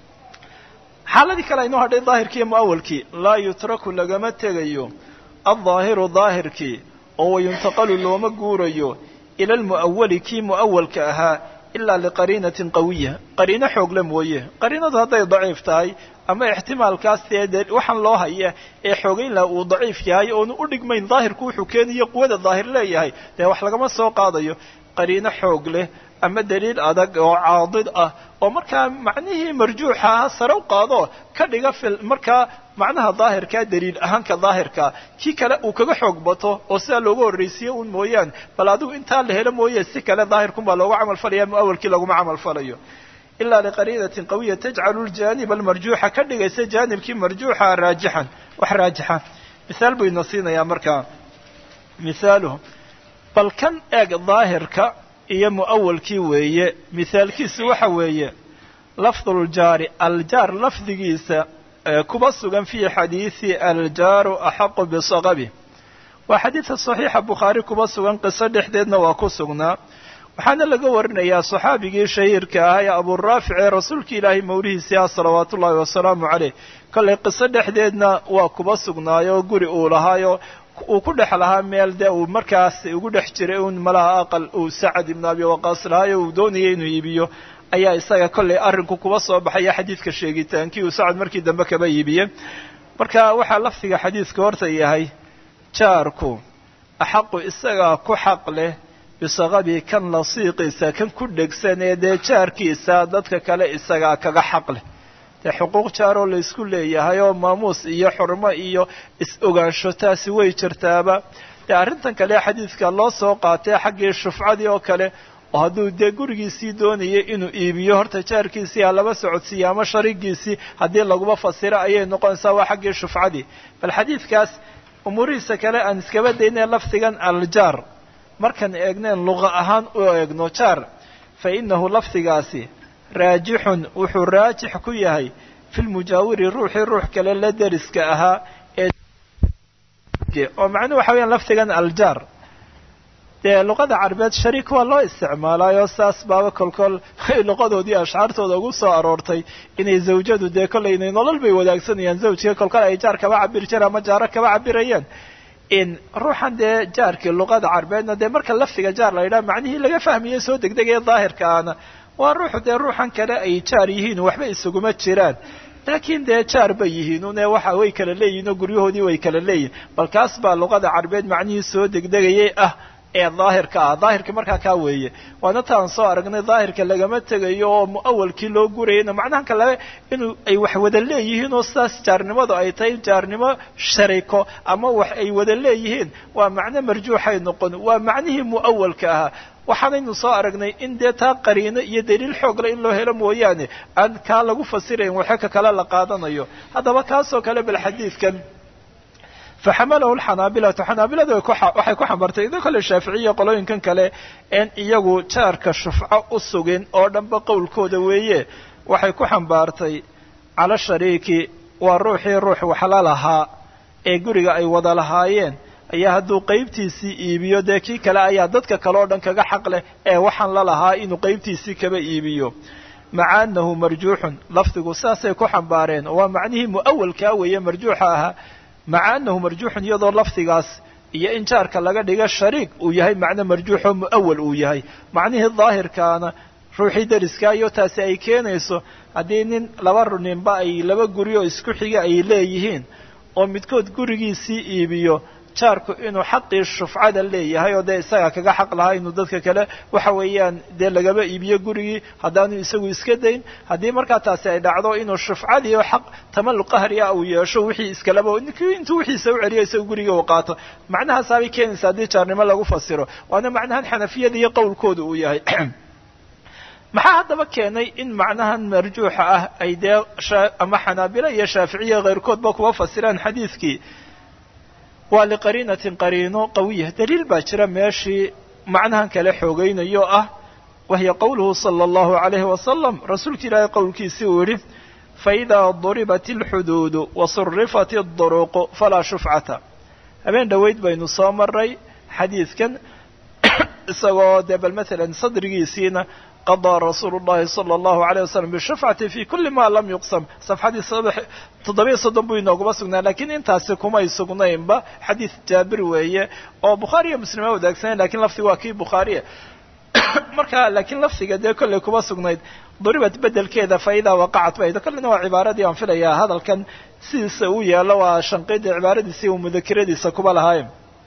xaaladii kale aynoo hadhay daahirkii iyo mu'awalkii laa yutraku lagama tegayo aldaahiru daahirkii oo wayuntaqalu looma guurayo ila almu'awali kii mu'awalka ahaa ilaa liqariinatin qawiya qariino xoogle mooye qariinadu hadday daciif tahay ama ixtimaalkaas dee waxaan loo haya ee xoogayn laha uu daciif yahay oonu u dhigmayn daahirku wuxuu keenayo quwada daahir leeyahay dee wax lagama soo qaadayo qariino xoog leh ama daliil adag oo caadid ah oo markaa macnihii marjuuxa aha sare u qaado ka dhiga fil markaa macnaha daahirkaa daliil ahaanka daahirkaa kii kale uu kaga xoog bato oo sidaa looga horraysiye un mooyaan bal adigu intaa la helo mooye si kale daahirkunbaa loogu camal falaya muawalkii laguma camal falayo ilaa liqariinatin qawiya tajcalu ljaaniba almarjuuxa ka dhigaysa jaanibkii marjuuxa raajixan wax raajixa mihaal buu ina siinayaa markaa mihaaluhu bal kan eeg daahirka iyo mu'awalkii weeye mihaalkiisu waxa weeye lafduljaari aljaar lafdigiisa kuba sugan fii xadiidi aljaaru axaqu bisaqabi waa xadiidka saxiixa bukhaari kuba sugan qiso dhexdeedna waa ku sugnaa waxaana laga warinayaa saxaabigii shahiirka ahaa ee aburaafic ee rasuulka ilaahay mawlihiisii ah salawaatu ullaahi wasalaamu caleyh kollay qiso dhexdeedna waa kuba sugnaayo guri uu lahaayo uu ku dhex lahaa meel dee uu markaas ugu dhex jiray un malaha aqal uu sacad ibnu abi waqaas lahaayo uu doonayay inuu iibiyo ayaa isaga kollay arrinku kuba soo baxaya xadiidka sheegitaankii uu sacad markii dambe kaba iibiye marka waxaa lafdiga xadiidka horta yahay jaarku axaqu isagaa ku xaq leh bisaqabi kan lasiiqiisa kan ku dhegsan ee dee jaarkiisa dadka kale isagaa kaga xaq leh dee xuquuq jaaroo laysku leeyahay oo maamuus iyo xurmo iyo is-ogaansho taasi way jirtaaba dee arrintan kale xadiidka loo soo qaatay xaggii shufcadii oo kale oo hadduu dee gurigiisii doonayay inuu iibiyo horta jaarkiisii ha laba socodsiiyo ama sharigiisii haddii laguma fasiro ayay noqonaysaa waa xaggii shufcadii bal xadiidkaas umuurihiisa kale aan iskaba daynay lafdigan aljaar markaan eegneen luqa ahaan u eegno jaar fa innahu lafdigaasi raajixun wuxuu raajix ku yahay fi lmujaawiri ruuxii ruux kale la deriska ahaa ee oo macnuhu waxa weyaan lafdigan aljaar dee luqada carabeed shariik waa loo isticmaalaayo saas baaba kolkol luqadoodii ashcaartooda ugu soo aroortay inay zawjadu dee kollay inay nolol bay wadaagsanayaan zawjiga kolkol ay jaar kaba cabiri jireen ama jaaro kaba cabirayeen in ruuxan dee jaarkii luqada carabeedna dee marka lafdiga jaar la yidhaha macnihii laga fahmaye soo degdegaya daahirka ahna waa ruuxu dee ruuxan kale ay jaar yihiin waxba isuguma jiraan laakiin dee jaar bay yihiin une waxa way kala leeyihin oo guryahoodii way kala leeyihin bal kaas baa luqada carabeed macnihii soo degdegayay ah ee daahirka ah daahirka markaa kaa weeye waana taan soo aragnay daahirka lagama tegayo oo mu'awalkii loo gurayana macnaha kale inuu ay wax wada leeyihiin oo sidaas jaarnimadu ay tahay jaarnimo shariko ama wax ay wada leeyihiin waa macno marjuuxay noqon waa macnihii mu'awalka ahaa waxaanaynu soo aragnay in dee taa qariino iyo daliil xoogle in loo helo mooyaane aan kaa lagu fasirayn waxe ka kale la qaadanayo haddaba kaasoo kale bal xadiidkan faxamalahu lxanaabilatu xanaabiladu waxay ku xambartay ido kale shaaficiya qolooyinkan kale een iyagu jaarka shufco u sugin oo dhanba qowlkooda weeye waxay ku xambaartay cala shariiki waa ruuxii ruux waxla lahaa ee guriga ay wada lahaayeen ayaa hadduu qaybtiisii iibiyo dee kii kale ayaa dadka kale oo dhan kaga xaq leh ee waxaan la lahaa inuu qaybtiisii kaba iibiyo maca annahu marjuuxun lafdigu saasay ku xambaareen waa macnihii mu'awalkaa weeye marjuuxa ahaa maca annahu marjuuxun iyadoo lafdigaas iyo in jaarka laga dhiga shariik uu yahay macno marjuuxoo mu'awal uu yahay macnihii daahirkaana ruuxii deriska iyo taasi ay keenayso haddii nin laba ninba ay laba guri oo isku xiga ay leeyihiin oo midkood gurigiisii iibiyo jaarku inuu xaqii shufcada leeyahay oo dee isagaa kaga xaq lahaa inuu dadka kale waxa weeyaan dee lagaba iibiyo gurigii haddaanu isagu iska dayn haddii markaa taasi ay dhacdo inuu shufcadii oo xaq tamalluq qahri ah uu yeesho wixii iskalaba ninkii intuu wixiisa u celiyo isagu guriga uu qaato macnahaasaabay keenaysa haddii jaarnimo lagu fasiro waana macnahan xanafiyada iyo qowlkooda uu yahay maxaa haddaba keenay in macnahan marjuuxa ah ay dee ama xanaabilo iyo shaaficiya keyrkoodba kuwa fasiraan xadiidkii waa liqariinatin qariino qawiya daliil baa jira meeshii macnahan kale xoogaynayo ah wahiya qowluhu sala allahu calayhi wasalam rasuulka ilaahay qowlkiisii uu yidhi faidaa duribat alxuduudu wasurifat adduruuqu falaa shufcata habeen dhoweyd baynu soo maray xadiidkan isagoo dee bal maalan sadrigiisiina qadaa rasuulu llahi sala allahu alayh wasalam bishufcati fi kuli ma lam yuqsam safxadii toddobiyo soddon buu inooguma sugnaa lakiin intaasi kumay sugnaynba xadiid jaabir weeye oo bukhaariya muslima wadaagsanay lakiin lafdiga waa kii bukhaariya marka laakiin lafdiga dee kollay kuma sugnayd duribat bedelkeeda faidaa waqacat baydo kolleyna waa cibaaradii aan filayaa hadalkan sidiisa uu yeelo waa shanqida cibaaradiisii uu mudakiradiisa kuba lahaaye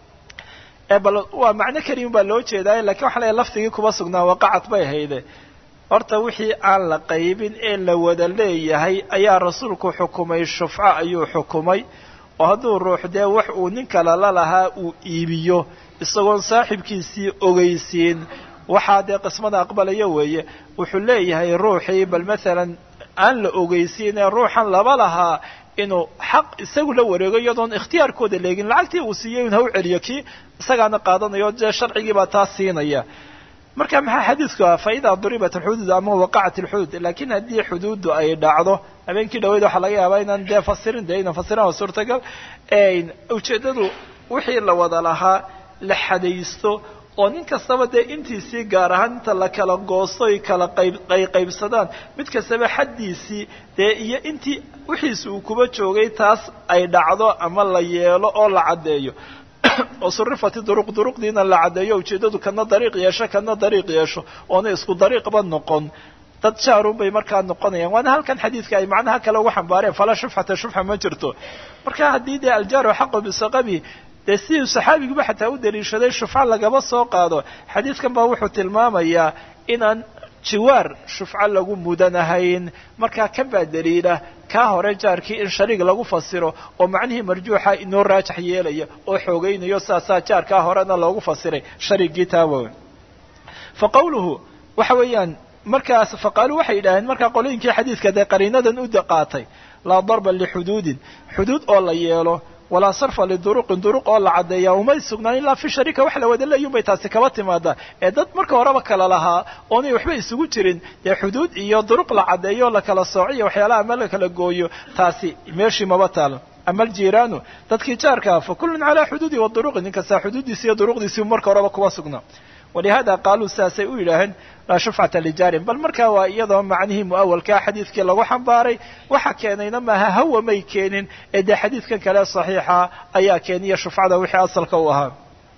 bal waa macno keliya baa loo jeedaay lakin waxa leeyahy lafdigii kuma sugnaa waqacat bay hayde horta wixii aan la qaybin ee la wada leeyahay ayaa rasuulku xukumay shufco ayuu xukumay oo hadduu ruux dee wax uu nin kale la lahaa uu iibiyo isagoon saaxibkiisii ogeysiin waxaa dee qismada aqbalayo weeye wuxuu leeyahay ruuxii bal maalan aan la ogeysiin ee ruuxan laba lahaa inuu xaq isagu la wareego iyadoon ikhtiyaarkooda leegin lacagtii uu siiyey in ha u celiyo kii isagaana qaadanayo dee sharcigii baa taa siinaya marka maxaa xadiidku ah faidaa duribat alxuduud ama waqacat alxuduud lakiin haddii xuduuddu ay dhacdo habeenkii dhaweyd waxaa laga yaabaa inaan dee fasirin dee inaan fasirin waa suurtagal ujeeddadu wixii la wada lahaa la xadaysto oo nin kastaba dee intiisii gaar ahaan inta la kala goosto ay kala qayb ay qaybsadaan mid kastaba xaddiisii dee iyo intii wixiisi uu kuba joogay taas ay dhacdo ama la yeelo oo la caddeeyo oo surifati duruq duruqdiina la caddeeyo ujeeddadu kana dariiq yeesho kana dariiq yeesho oona isku dariiqba noqon dad jaarun bay markaa noqonayaan waana halkan xadiidka ay macnaha kale uga xambaareen falaa shufxata shufxa ma jirto marka haddii dee aljaaru xaqu bisaqabi dee sidii saxaabiguba xataa u daliishaday shufco lagaba soo qaado xadiidkan baa wuxuu tilmaamayaa inaan jiwaar shufco lagu mudanahayn markaa kan baa daliila kaa hore jaarkii in shariig lagu fasiro oo macnihii marjuuxa inoo raajax yeelaya oo xoogaynayo saasaa jaarkaa horena loogu fasiray shariigii taawa fa qawluhu waxa weeyaan markaas faqaaluu waxay yidhaaheen markaa qolooyinkii xadiidka dee qariinadan u qaatay laa darba lixuduudin xuduud oo la yeelo walaa sarfa liduruqin duruq oo la caddeeya umay sugnaan ilaa fi sharika wax la wada leeyun bay taasi kaba timaadaa ee dad marka horeba kala lahaa oonay waxba isugu jirin dee xuduud iyo duruq la caddeeyo la kala soociyo waxyaalaha ama la kala gooyo taasi meeshii maba taalo ama aljiiraanu dadkii jaarkaa fa kullun calaa xuduudi wa duruqi nin kastaa xuduuddiisi iyo duruqdiisii marka horeba kuba sugnaa walihaada qaaluu sidaasay u yidhaaheen laa shufcata lijaarin bal markaa waa iyadoo macnihii mu'awalkaa xadiidkii lagu xambaaray waxa keenayna maaha hawa may keenin ee dee xadiidkan kale saxiixa ayaa keeniya shufcada wixii asalka u ahaa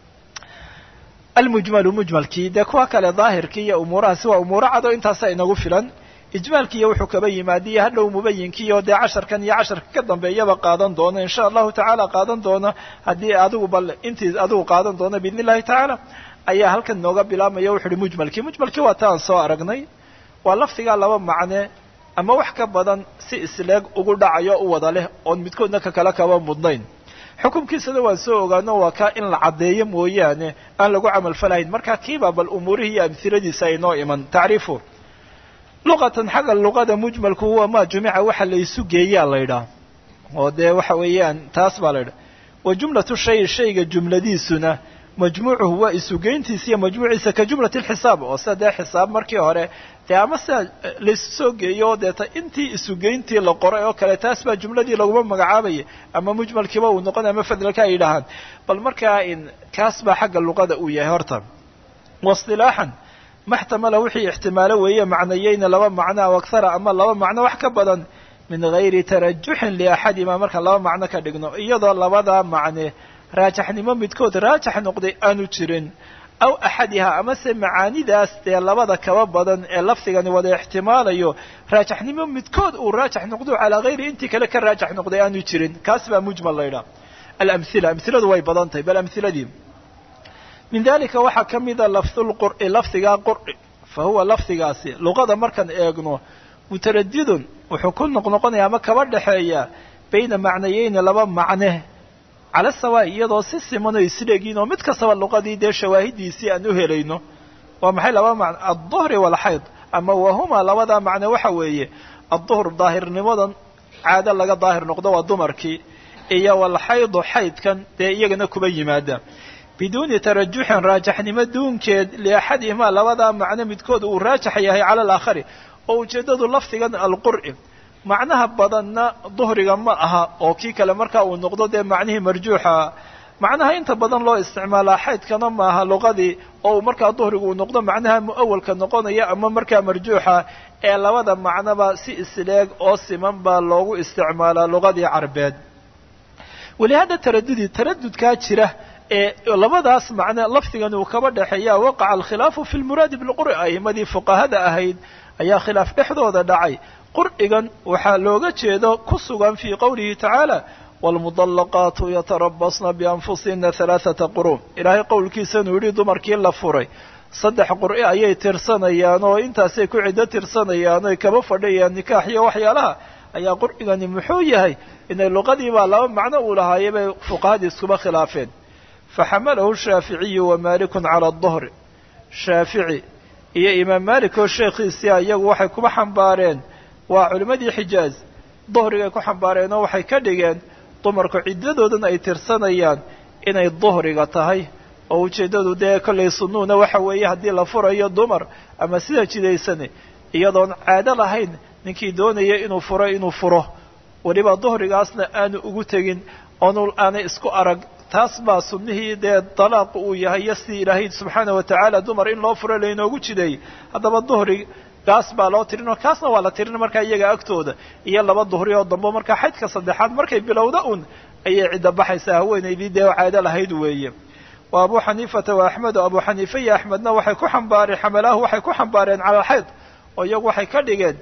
almujmalu mujmalkii dee kuwa kale daahirkii iyo umuurahaasi waa umuuro cado intaasa inagu filan ijmaalkiiyo wuxuu kaba yimaadiyo hadhow mubayinkiiyo dee casharkan iyo casharka ka dambeeyaba qaadan doono insha allahu tacaala qaadan doono haddii adigu bal intii adigu qaadan doono biidn illahi tacaala ayaa halkan nooga bilaabmaya wuxu uhi mujmalkii mujmalkii waa ta aan soo aragnay waa lafdigaa laba macne ama wax ka badan si isleeg ugu dhacayo u wada leh oon midkoodna ka kale kaba mudnayn xukumkiisana waan soo ogaano waa kaa in la caddeeyo mooyaane aan lagu camalfalahayn marka kiibaa bal umuurihii iyo amhiladiisa ay noo iman tacriifu luqatan xagga luqada mujmalku huwa maa jumica waxa la isu geeyaa la ydhaah oo dee waxa weeyaan taas baa la ydhaha wa jumlatu shay shayga jumladiisuna majmuucuhu waa isugeyntiisa iyo majmuuciisa ka jumlati lxisaab oo sida dee xisaab markii hore dee ama sida laisu soo geeyo deeta intii isugeyntii la qoray oo kale taas baa jumladii laguma magacaabaya ama mujmalkiiba uu noqon ama fadlalka ay yidhaahaan bal markaa in kaas baa xagga luqada uu yahay horta waistilaaxan maxtamala wixii ixtimaalo weeye macnayeyna laba macno aw akhara ama laba macno wax ka badan min gayri tarajuxin liaxadima markaan laba macno ka dhigno iyadoo labadaa macne raajaxnimo midkood raajax noqday aanu jirin aw axadihaa amase macaanidaas dee labada kaba badan ee lafdigani wada ixtimaalayo raajaxnimo midkood uu raajax noqdo calaa hayri intii kale ka raajax noqday aanu jirin kaas baa mujmal laydhaha alamhila amhiladu way badan tahay bal amhiladii min dalika waxaa ka mida lafdulqur'i lafdigaa qur'i fa huwa lafdigaasi luqada markaan eegno mutaradidun wuxuu ku noqnoqonaya ama kaba dhexeeya bayna macnayeyni laba macne cala sawa iyadoo si siman oo isleegiin oo mid kastaba luqadii dee shawaahidiisii aan u helayno waa maxay laba macno alduhri waalxayd ama wahuma labadaa macne waxa weeye adduhr daahirnimadan caado laga daahir noqdo waa dumarkii iyo walxaydu xaydkan dee iyagana kuba yimaada biduuni tarajuxin raajaxnimo duunkeed liaxadihimaa labadaa macno midkood uu raajax yahay cala alaakhari oo ujeeddadu lafdigan alqur'i macnaha badanna duhriga ma aha oo kii kale markaa uu noqdo dee macnihii marjuuxa macnaha inta badan loo isticmaalaa xaydkana maaha luqadii oo uu markaa duhrigu uu noqdo macnaha mu'awalka noqonaya ama markaa marjuuxa ee labada macnoba si isleeg oo siman baa loogu isticmaalaa luqadii carbeed walihada taradudi taradudkaa jira ee labadaas macne lafdigan uu kaba dhexeeya waqaca alkhilaafu fi lmuraadi bilqur'i a'imadii fuqahada ahayd ayaa khilaaf dhexdooda dhacay qur'igan waxaa looga jeedo ku sugan fii qowlihi tacaala waalmudallaqaatu yatarabasna bianfusihina halaathata qurun ilaahay qowlkiisanuu yidhi dumarkii la furay saddex qur'i ayay tirsanayaan oo intaasay ku ciddo tirsanayaan oy kaba fadhiyayaan nikaax iyo waxyaalaha ayaa qur'igani muxuu yahay inay luqadiibaa laba macno uu lahaayay bay fuqahadii iskuba khilaafeen faxamalahu shaaficiyu wa maalikun cala aduhri shaafici iyo imaam maalik oo sheekhiisia iyagu waxay kuba xambaareen waa culimmadii xijaaz duhrigay ku xambaareen oo waxay ka dhigeen dumarku ciddadoodan ay tirsanayaan inay duhriga tahay oo ujeeddadu dee kollay sunnuuna waxa weeye haddii la furayo dumar ama sida jidaysane iyadoon caado lahayn ninkii doonaya inuu furo inuu furo weliba duhrigaasna aanu ugu tegin oonu aanay isku arag taas baa sunnihii dee dalaaqu uu yahay iyo sidii ilaahay subxaana wa tacaala dumar in loo furo laynoogu jideeyey haddaba duhri gaas baa loo tirinoo kaasna waa la tirin markaa iyaga agtooda iyo laba duhri oo dambe markaa xaydka saddexaad markay bilowda un ayay cidda baxaysaa haweenaydii dee caado lahayd weeye wa abu xaniifata wa axmed oo abu xaniife iyo axmedna waxay ku xambaareen xamalaahu waxay ku xambaareen cala alxayd oo iyagu waxay ka dhigeen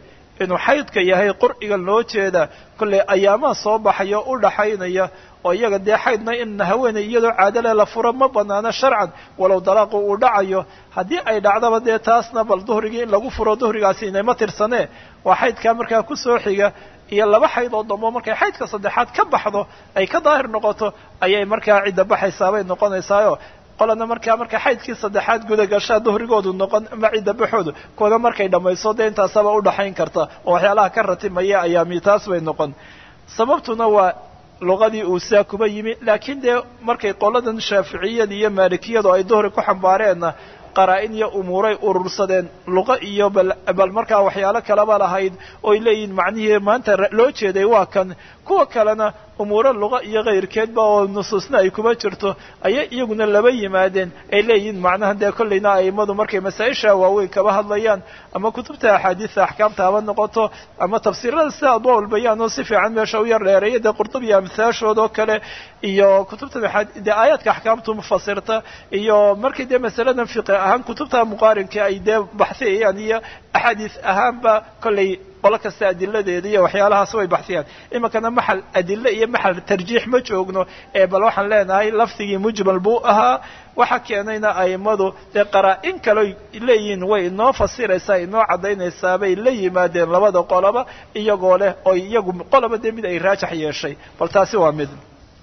inuu xaydka yahay qurcigan loo jeeda kollay ayaamaha soo baxaya u dhaxaynaya oo iyaga dee xaydna in haweeney iyadoo caadale la furo ma banaano sharcan walow dalaaqu uu dhacayo haddii ay dhacdaba dee taasna bal duhrigii in lagu furo duhrigaasi inayma tirsanee waa xaydkaa markaa kusoo xiga iyo laba xayd oo dambo markay xaydka saddexaad ka baxdo ay ka daahir noqoto ayay markaa cidda baxaysaabay noqonaysaayo qolana markaa marka xaydkii saddexaad guda gashaa duhrigoodu noqon ama cidda baxoodu kuwana markay dhammayso dee intaasaba udhaxayn karta oo waxyaalaha ka ratimaya ayaami taas bay noqon sababtuna waa luqadii uu saa kuba yimi laakiin dee markay qoladan shaaficiyada iyo maalikiyadu ay duhri ku xambaareenna qaraa-in iyo umuuray urursadeen luqa iyo bal markaa waxyaalo kaleba lahayd oy leeyihin macnihii maanta loo jeeday waa kan kuwa kalena umuuro luqa iyo kayrkeedba oo nusuusna ay kuma jirto ayay iyaguna laba yimaadeen ay leeyihiin macnaha dee kollayna a'immadu markay masaa-isha waaweyn kaba hadlayaan ama kutubta axaadiista axkaamta haba noqoto ama tafsiirada sida adwaul bayaan oo si fiican meesha u yar dheereeya dee qurtubi iyo amhaashood oo kale iyo kutubta dee aayaadka axkaamtu mufasirta iyo markii dee masaladan fiqi ahaan kutubta muqaarinka ay dee baxsiyayaan iyo axaadiis ahaanba kollay qolo kasta adiladeeda iyo waxyaalahaas way baxsiyaan iminkana maxal adile iyo maxal tarjiix ma joogno ee bal waxaan leenahay lafdigii mujmal buu ahaa waxa keenayna a'immadu dee qaraa-in kale leeyihiin way inoo fasiraysaa inoo caddaynaysaa bay la yimaadeen labada qoloba iyagoo leh oo iyagu qoloba dee mid ay raajax yeeshay bal taasi waa mid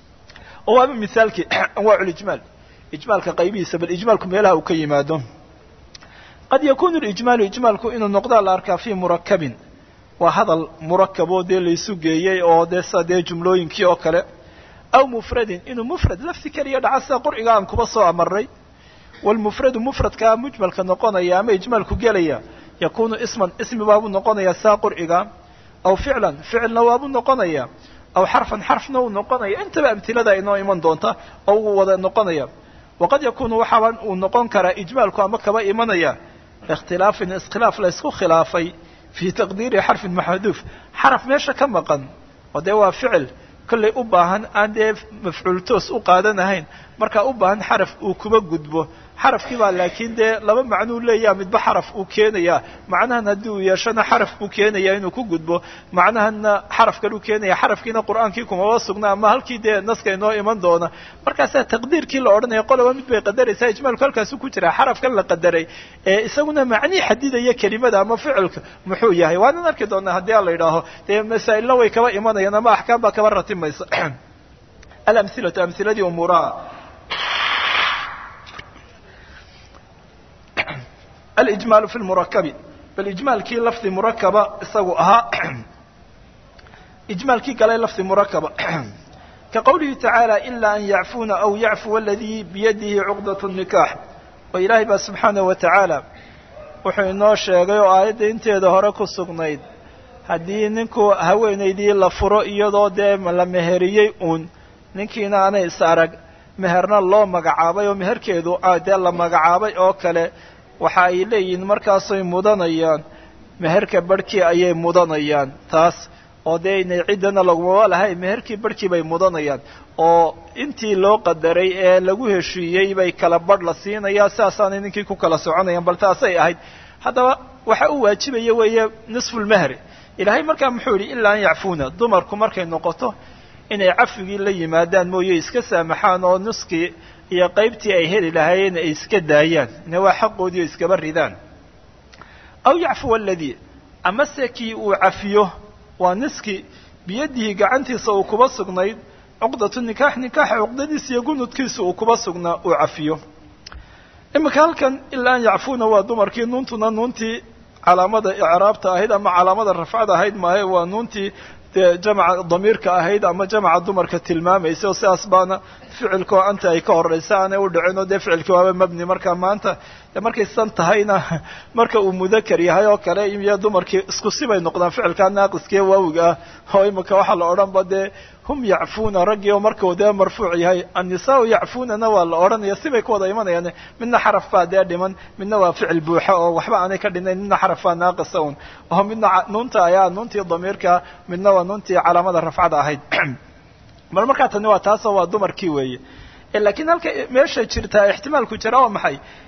oo waaba misaalkii anwaaculijmaal ijmaalka qaybihiisa bal ijmaalku meelaha uu ka yimaado qad yakunu lijmaalu ijmaalku inuu noqdaa la arkaa fii murakabin waa hadal murakab oo dee laysu geeyey oo dee sida dee jumlooyinkii oo kale aw mufradin inuu mufrad lafsi keliya dhaca sida qurciga aan kuba soo amarnay walmufradu mufradkaa mujmalka noqonaya ama ijmaalku gelaya yakunu isman ismi baabuu noqonaya saa qurciga aw ficlan ficilna waabuu noqonaya aw xarfan xarfna uu noqonaya intaba amtilada inoo iman doonta oo uu wada noqonaya waqad yakunu waxaaba uu noqon karaa ijmaalku ama kaba imanaya ikhtilaafin iskhilaaf la ysku khilaafay fii taqdiiri xarfin maxduuf xaraf meesha ka maqan oo dee waa ficil kollay u baahan aan dee mafcuul toos u qaadanahayn markaa u baahan xaraf uu kuba gudbo xarafkii baa laakiin dee laba macnuu leeyaha midba xaraf uu keenayaa macnahan haddii uu yeeshana xaraf buu keenaya inuu ku gudbo macnahanna xaraf kale u keenaya xarafkiina qur'aankii kumaba sugna ama halkii dee naska inoo iman doona markaasaa taqdiirkii la odhanaya qoloba mid bay qadaraysaa ijmaalku halkaasu ku jiraa xarafkan la qadaray ee isaguna macnii xadidaya kelimada ama ficilka muxuu yahay waanan arki doonaa haddii a la yidhaaho dee masaa'ilna way kaba imanayaan ama axkaam baa kaba ratimaysa alamhilatu amhiladii umuuraha alijmaalu fi lmurakabi bal ijmaalkii lafdi murakaba isagu ahaa ijmaalkii galay lafdi murakaba ka qowlihi tacaala ila an yacfuuna aw yacfuwa aladii biyadihi cuqdat nikaax oo ilaahay baa subxaanahu wa tacaala wuxuu inoo sheegay oo aayadda inteeda hore ku sugnayd haddii ninku haweenaydii la furo iyadoo dee la meheriyey uun ninkiina aanay is arag meherna loo magacaabay oo meherkeedu dee la magacaabay oo kale waxa ay leeyihiin markaasay mudanayaan meherka barhkii ayay mudanayaan taas oo dee inay ciddana lagumaba lahay meherkii barhkii bay mudanayaan oo intii loo qadaray ee lagu heshiiyey bay kala badh la siinayaa sidaasaanay ninkii ku kala soconayaan bal taasay ahayd haddaba waxa uu waajibaya weeye nisfulmehri ilaahay markaa muxuu yidhi ilaa an yacfuuna dumarku markay noqoto inay cafigii la yimaadaan mooye iska saamaxaan oo nuskii iyo qaybtii ay heli lahaayeen ay iska daayaan ina waa xaqoodii o iskaba ridaan aw yacfuwa aladii amase kii uu cafiyo waa niskii biyadihi gacantiisa uu kuba sugnayd cuqdatu nikaax nikaaxa cuqdadiisa iyo gunudkiisa uu kuba sugnaa uu cafiyo iminka halkan ilaa an yacfuuna waa dumarkii nuuntuna nuuntii calaamada icraabta ahayd ama calaamada rafcada ahayd maahe waa nuuntii dee jamaca damiirka ahayd ama jamaca dumarka tilmaamaysa oo sidaas baana ficilkoo anta ay ka horeysa aanay u dhicin oo dee ficilkii waaba mabni marka maanta de markay san tahayna marka uu mudakar yahay oo kale iyo dumarkii isku sibay noqdaan ficilkaa naaqiskiiyo waawiga ah oo imika waxaa la odhan ba dee hum yacfuuna raggii oo markuu dee marfuuc yahay annisaau yacfuunana waa la odhanaya sibay ku wada imanayaan midna xaraf baa dee dhiman midna waa ficil buuxa oo waxba aanay ka dhinayn midna xaraf baa naaqisa un oo midna nuunta ayaa nuuntii damiirka midna waa nuuntii calaamada rafcada ahayd bal markaa tani waa taasoo waa dumarkii weeye laakiin halka meesha jirtaa ixtimaalku jira waa maxay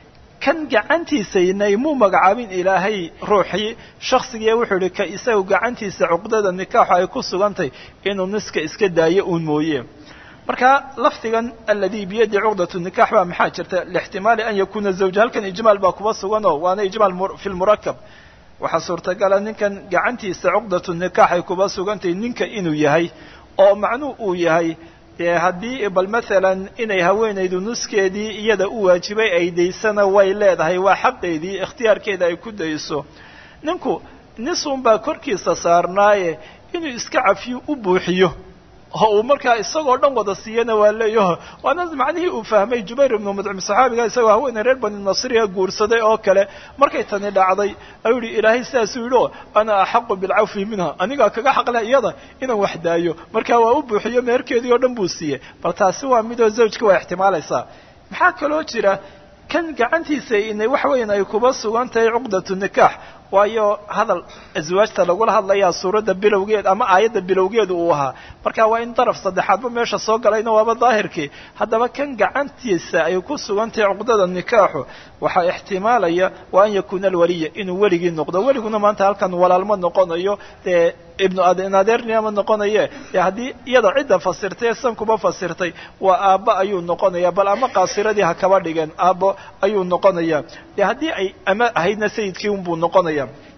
kan gacantiisaynay muu magacaabin ilaahay ruuxii shaksigiiya wuxuu yihi ka isagu gacantiisa cuqdada nikaaxu ay ku sugantay inuu niska iska daayo uun mooye marka lafdigan aladi biyadi cuqdatu nikax baa maxaa jirta lixtimaali an yakuna zawja halkan ijmaal baa kuba suganoo waana ijmaal fi lmurakab waxaa suurtagala ninkan gacantiisa cuqdatu nikaax ay kuba sugantahay ninka inuu yahay oo macnuu uu yahay dee haddii bal maalan inay haweenaydu nuskeedii iyada u waajibay ay daysana way leedahay waa xaqeedii ikhtiyaarkeeda ay ku dayso ninku nisun baa korkiisa saarnaaye inuu iska cafiyo u buuxiyo oo uu markaa isagoo dhan wada siiyana waa leeyaho waana macnihii uu fahmay jubayr ibnu mudcim saxaabiga isagoo haweeney reer bani nasriya guursaday oo kale markay tani dhacday ayuu yihi ilaahay sidaasuu yidhi o ana axaqu bilcawfi minha anigaa kaga xaqle iyada inaan wax daayo marka waa u buuxiyo meherkeedii oo dhan buu siiyey bal taasi waa midoo zawjka waa ixtimaalaysaa maxaa kaloo jira kan gacantiisa inay wax weyn ay kuba sugan tahay cuqdatu nikaax waayo hadal aswaajta lagula hadlayaa suuradda bilowgeed ama aayadda bilowgeedu uu ahaa marka waa in daraf saddexaadba meesha soo galayna waaba daahirkii haddaba kan gacantiisa ay ku sugan tahay cuqdada nikaaxu waxaa ixtimaalaya wa an yakuuna alwaliya inuu weligii noqdo weliguna maanta halkan walaalma noqonayo dee ibnu adeerniyama noqonaye dee haddii iyada cidda fasirtay san kuba fasirtay waa aabba ayuu noqonaya bal ama qaasiradii ha kaba dhigeen aabbo ayuu noqonaya dee haddii ay ama ahaydna sayidkii unbuu noqonaya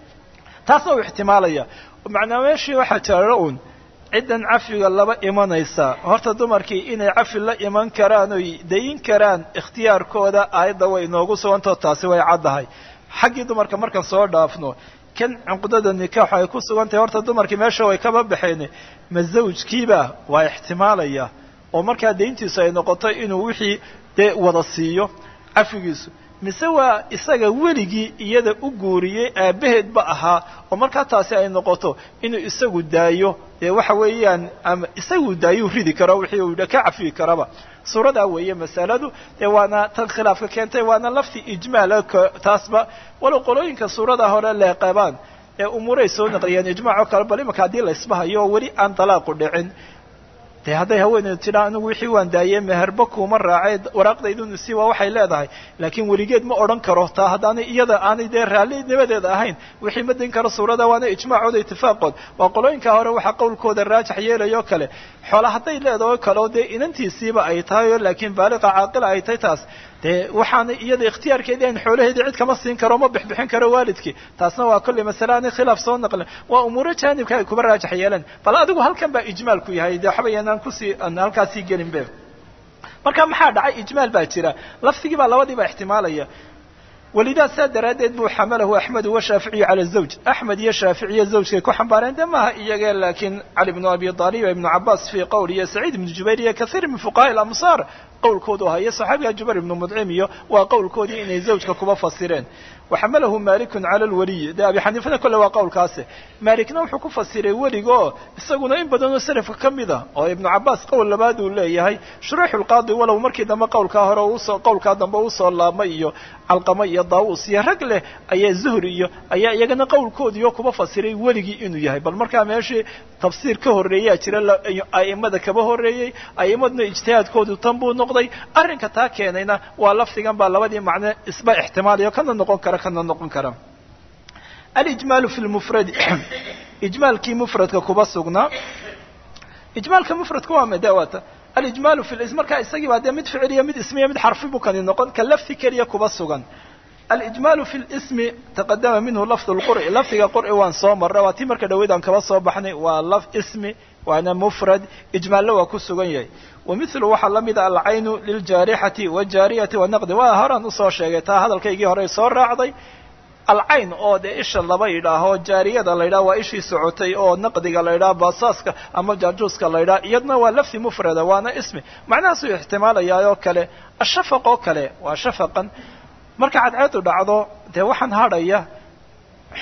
taasna uu ixtimaalaya macnaa meeshii waxaa jira un ciddan cafiga laba imanaysa horta dumarkii inay cafi la iman karaan oy dayin karaan ikhtiyaarkooda aayadda way inoogu sugantao taasi way caddahay xaggii dumarka markaan soo dhaafno kan cuqdada nikaaxu ay ku sugan tahay horta dumarkii meesha way kaba baxeen ma zawjkiiba waa ixtimaalaya oo markaa dayntiisu ay noqoto inuu wixii dee wada siiyo cafigiisu mise waa isaga weligii iyada u guuriyey aabbaheedba ahaa oo markaa taasi ay noqoto inuu isagu daayo dee waxa weeyaan ama isagu daayuu ridi karo wixii uu ka cafiyi karaba suuradaa weeye masaladu dee waana tan khilaafka keentay waana lafti ijmaala taasba walow qolooyinka suurada hore leeqabaan ee umuuray soo naqliyeen ijmac oo kale bal imanka haddii la isbahayo oo weli aan dalaaqu dhicin de hadday haweeneydu tidhaa anigu wixii waan daayey meherba kuuma raacee waraaqdaydun si waa waxay leedahay laakiin weligeed ma odhan karo taa haddaanay iyada aanay dee raalinimadeeda ahayn wixii ma din karo suurada waana ijmaacooda itifaaqood waa qolooyinka hore waxaa qowlkooda raajax yeelayo kale xoola hadday leedaho kaleo dee inantiisiiba ay tahay o laakiin baaliqa caaqila ay tahay taas dee waxaana iyada ikhtiyaarkeedii an xoolaheedii cid kama siin karo ma bixbixin karo waalidkii taasna waa kolley masale aanay khilaaf soo naqlin waa umuuro jaanibka ay kuba raajax yeeleen bal adigu halkan baa ijmaalku yahay dee waxba yanaan kusii aan halkaasii gelin be marka maxaa dhacay ijmaal baa jira lafdigii baa labadiiba ixtimaalaya walidaa saa daraaddeed buu xamalahu axmedu washaaficiyu cala zawj axmed iyo shaaficiya zawjkay ku xambaareen de maaha iyagee laakiin cali bnu abi aalib ibnu cabaas fii qowl iyo saciid ibnu jubayr iyo kaiir min fuqahaai lamsaar qowlkoodu ahaa iyo saxaabiga jubayr ibnu mudcim iyo waa qowlkoodii inay zawjka kuba fasireen waxamalahu malikun cala lwaliyi de abi xaniifana kolle waa qowlkaasi malikna wuxuu ku fasiray weliga oo isaguna in badanoo salafka ka mid a oo ibnu cabaas qowl labaad uu leeyahay shuruuxu lqaadi walow markii dambe qowlkaa hore usoo qowlkaa dambe usoo laabmay iyo calqama iyo daawus iyo rag leh ayaa zuhri iyo ayaa iyagana qowlkoodiio kuba fasiray weligii inuu yahay bal markaa meeshii tafsiir ka horreeyaa jira a'imada kaba horreeyey a'immaduna ijtihaadkoodu tan buu noqday arrinka taa keenayna waa lafdigan baa labadii macne isba ixtimaalayo kana noqon kara kana noqon kara alijmaalu fi lmufradi ijmaalkii mufradka kuba sugnaa ijmaalka mufradka waa madawata alijmaalu fi lism markaa isagii baa dee mid ficiliya mid ismiya mid xarfi buu kani noqon ka lafdi keliya kuba sugan alijmaalu fi lismi taqadama minhu lafd lqur'i lafdiga qur'i waan soo marray waa tii marka dhaweyd aan kaba soo baxnay waa laf ismi waana mufrad ijmaallo waa ku sugan yahay wamilu waxaa la mida alcaynu liljaarixati wajaariyati wanaqdi waa horaan usoo sheegay taa hadalkaygii hore soo raacday alcayn oo dee isha laba yidhaaho jaariyada la yidhaha waa ishii socotay oo naqdiga la yidhaha baasaaska ama jaajuuska la yidhaha iyadna waa lafdi mufrada waana ismi macnahaasuu ixtimaalayaa oo kale ashafaq oo kale waa shafaqan marka cadceedu dhacdo dee waxaan hadhaya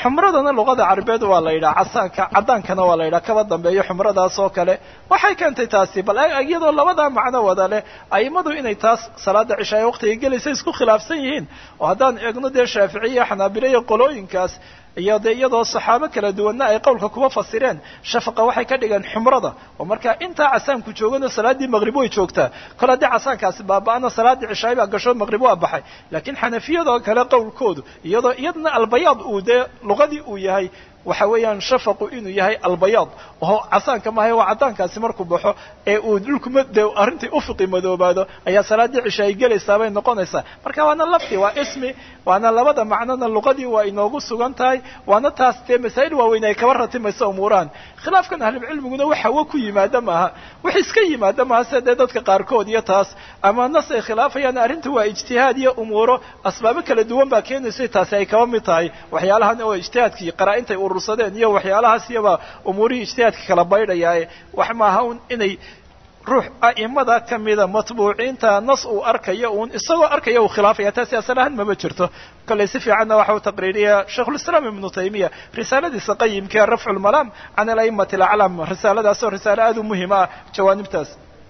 xumradana luqada carabeed waa la yidhaha casaanka caddaankana waa la yidhaha kaba dambeeyo xumradaas oo kale waxay keentay taasi bal iyadoo labadaa macno wada leh aimadu inay taas salaada cishaaya waqtiga gelaysa isku khilaafsan yihiin oo haddaan eegno dee shaaficiya xanaabile iyo qolooyinkaas iyo dee iyadoo saxaabo kala duwanna ay qowlka kuba fasireen shafaqa waxay ka dhigeen xumrada oo markaa intaa casaanku joogano salaaddii maqrib way joogtaa kol haddii casaankaasi baaba-ana salaaddii cishaay baa gasho maqrib waa baxay laakiin xanafiyadoo kale qowlkoodu iyadoo iyadna albayaad uu dee luqadii uu yahay waxa weeyaan shafaqu inuu yahay albayaad oo casaanka maaha waa caddaankaasi markuu baxo ee uu dhulkuma dee arrintii ufiqi madoobaado ayaa salaaddii cisha ay gelaysaa bay noqonaysaa marka waana lafti waa ismi waana labada macnona luqadii waa inoogu sugan tahay waana taas dee masaa'il waaweyn ay kaba ratimaysa umuurahan khilaafkan ahlucilmiguna wax hawo ku yimaada maaha wax iska yimaada maaha sida dee dadka qaarkood iyo taas ama nas ay khilaafayaan arrinta waa ijtihaad iyo umuuro asbaabo kala duwan baa keenaysa taasi ay kaba mid tahay waxyaalahan oo ijtihaadkii qaraa-intay urursadeen iyo waxyaalahaas iyaba umuurihii ijtihaadka kala baydhayaae wax maaha un inay ruux a'imada kamida matbuuciinta nas uu arkayo uun isagoo arkaya uu khilaafaya taasi asal ahaan mama jirto kollay si fiicanna waxa uu taqriiriya shaikhulislaam ibnu taymiya risaaladiisa qayimkae rafcu lmalaam can alaimati alaclam risaaladaas oo risaale aada u muhim ah jawaanibtaas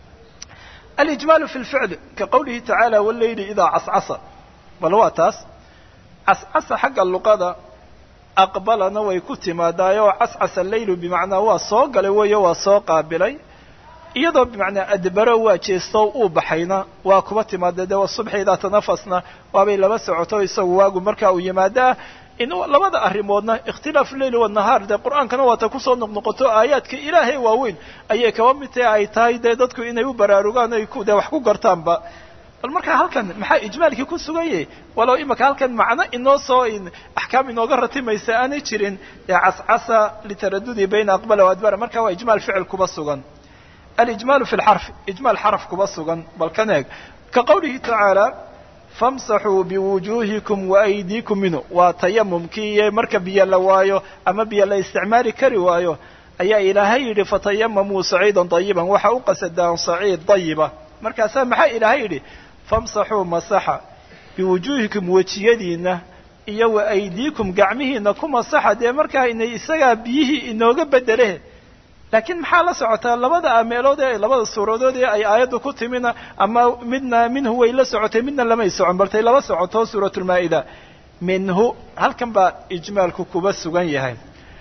alijmaalu fi lficl ka qawlihi tacaala waleyli idaa cascasa bal waa taas cascasa xagga luqada aqbalana way ku timaadaayoo cascasa leylu bimacnaa waa soo galay weeyo waa soo qaabilay iyadoo bimacnaa adbaro waa jeesto uu baxayna waa kuba timaada dee subxi idaa tanafasna waabay laba socoto isagu waagu markaa uu yimaadaa in labada arrimoodna ikhtilaafu leyl wanahaar dee qur-aankana waata kusoo noqnoqoto aayaadka ilaahay waaweyn ayay kaba mid tahe ay tahay dee dadku inay u baraarugaan ay dee wax ku gartaanba bal markaa halkan maxaa ijmaalkii ku sugan yahay walow imaka halkan macno inoo soo axkaam inooga ratimaysa aanay jirin ee cascasa litaradudi bayna aqbala waadbara marka waa ijmaal ficil kuba sugan alijmaalu fi lxarfi ijmaal xaraf kuba sugan bal kan eeg ka qawlihi tacaala famsaxuu biwujuuhikum waaydiikum minhu waa tayamumkii iyo marka biyo la waayo ama biyo la isticmaali kari waayo ayaa ilaahay yidhi fatayamamuu saciidan dayiban waxa u qasadaan saciid dayiba markaasaa maxaa ilaahay yidhi famsaxuu masaxa biwujuuhikum wejiyadiina iyo wa aydiikum gacmihiina ku masaxa dee markaa inay isagaa biyihii inooga bedele laakiin maxaa la socotaa labada meelood ee labada suuradood ee ay aayaddu ku timina ama midna minhu way la socotay midna lamay socon baltay laba socoto suuratulmaa-ida minhu halkan baa ijmaalku kuba sugan yahay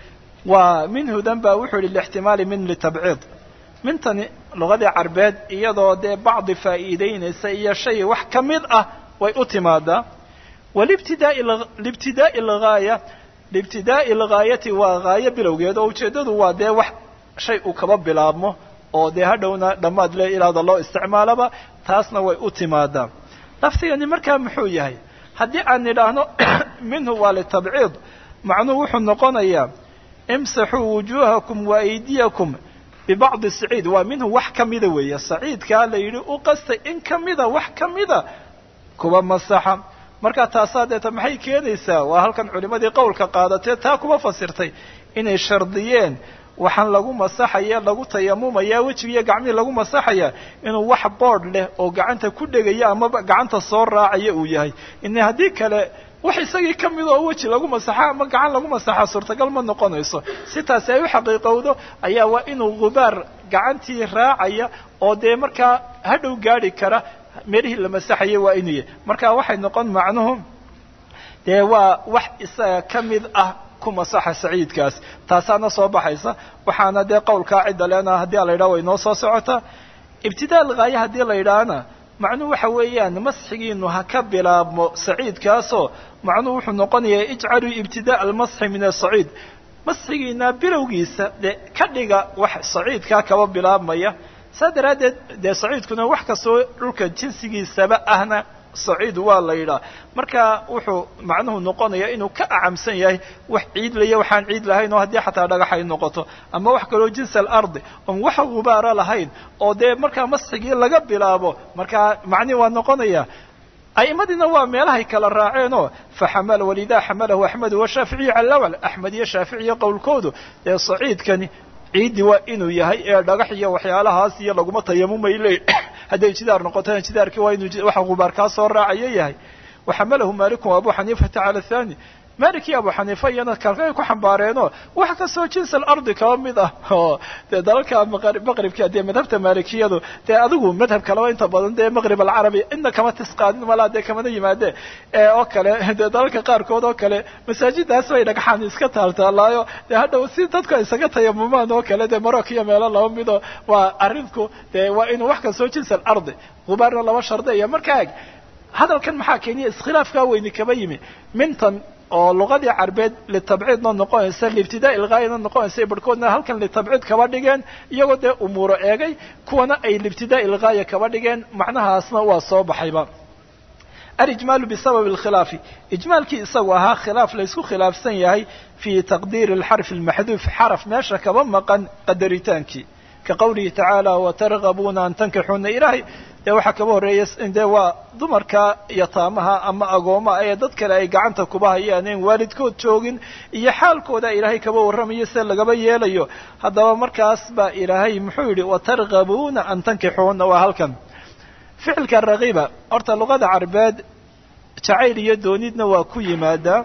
waa minhudan baa wuxuu yihi lixtimaali min litabciid mintani luqadii carbeed iyadoo dee bacdi faa'iideynaysa iyo shay wax ka mid ah way u timaadaa walibtidaai libtidaa'i alghaaya liibtidaa'i alghaayati waa haayo bilowgeed oo ujeeddadu waa dee wax shay uu kaba bilaabmo oo dee hadhowna dhammaad le ilaada loo isticmaalaba taasna way u timaadaa laftigani markaa muxuu yahay haddii aan nidhaahno minhu waa litabciid macnuhu wuxuu noqonayaa imsaxuu wujuuhakum wa aydiyakum bibacdi saciid waa minhu wax ka mida weeye saciidkaa la yidhi u qastay in ka mida wax ka mida kuba masaxa markaa taasaa deeta maxay keenaysaa waa halkan culimadii qowlka qaadatee taa kuba fasirtay inay shardiyeen waxaan lagu masaxaya lagu tayamumaya wejigiiyo gacmihii lagu masaxaya inuu wax boodh leh oo gacanta ku dhegaya amaba gacanta soo raacaya uu yahay in haddii kale wax isagii ka mid oo weji lagu masaxa ama gacan lagu masaxa suurtagal ma noqonayso si taasi ay u xaqiiqowdo ayaa waa inuu gubaar gacantii raacaya oo dee markaa hadhow gaadhi kara meelihii la masaxaya waa inuu yahay marka waxay noqon macnuhu dee waa wax isaga ka mid ah ku masaxa saciidkaas taasaana soo baxaysa waxaana dee qowlkaa cidda leena haddii a la yidhaha way noo soo socotaa ibtidaa alghaaye haddii la yidhaahna macnuhu waxa weeyaan masxigiinu ha ka bilaabmo saciidkaasoo macnuhu wuxuu noqonayaa ijcaluu ibtidaa almasxi min asaciid masxigiina bilowgiisa dee ka dhiga wax saciidkaa kaba bilaabmaya saa daraaddeed dee saciidkuna wax kastoo dhulka jinsigiisaba ahna saciid waa la yidhaha marka wuxuu macnuhu noqonaya inuu ka acamsan yahay wax ciid laya waxaan ciid lahayn oo haddii xataa dhagax ay noqoto ama wax kaloo jinsi alardi oon wax gubaara lahayn oo dee markaa masxigii laga bilaabo markaa macnihi waa noqonaya a'imadiina waa meelahay kala raaceenoo faxamala walidaa xamalahu axmedu washaaficiyu cala lawal axmed iyo shaaficiyo qowlkoodu dee saciidkani ciiddi waa inuu yahay ee dhagax iyo waxyaalahaas iyo laguma tayamumay le hadday jidaar noqotona jidaarkii waa inuu waxa gubaar kaa soo raacayo yahay waxamalahu maaliku abu xaniifata cala athani malik iyo abu xaniifa iyana kalkay ku xambaareenoo wax kastoo jins alardi kaba mid ah oo dee dalalka maqribka dee madhabta maalikiyadu dee adigu madhab kaleba inta badan dee maqrib alcarabi ina kama tisqaadin malaa dee kamana yimaade oo kale dee dalalka qaarkood oo kale masaajidaas bay dhagxaan iska taaltaalaayo dee hadhow si dadku ay isaga tayamumaan oo kale dee marok iyo meelo laba mido waa arrinku dee waa inuu wax kastoo jins alardi gubaarna laba shardiya markaa eg hadalkan maxaa keeniya iskhilaafkaa weyni kaba yimi mintan oo luqadii carbeed litabciidna noqonaysa liibtidaa ilgaayana noqonaysa barhkoodna halkan litabciid kaba dhigeen iyagoo dee umuuro eegay kuwana ay liibtidaa ilgaaya kaba dhigeen macnahaasna waa soo baxayba alijmaalu bisababi alkhilaafi ijmaalkii isagu ahaa khilaaf laysku khilaafsan yahay fii taqdiiri alxarfi almaxduuf xaraf meesha kaba maqan qadaritaankii ka qawlihi tacaala watargabuuna an tankixuuna ilaahay dee waxaa kaba horreeya dee waa dumarka yataamaha ama agoomaha ee dad kale ay gacanta kuba hayaan en waalidkood joogin iyo xaalkooda ilaahay kaba warramayo sida lagaba yeelayo haddaba markaas baa ilaahay muxuu yidhi watargabuuna an tankixuuna waa halkan ficilka rakiba horta luqada carbeed jacayl iyo doonidna waa ku yimaadaa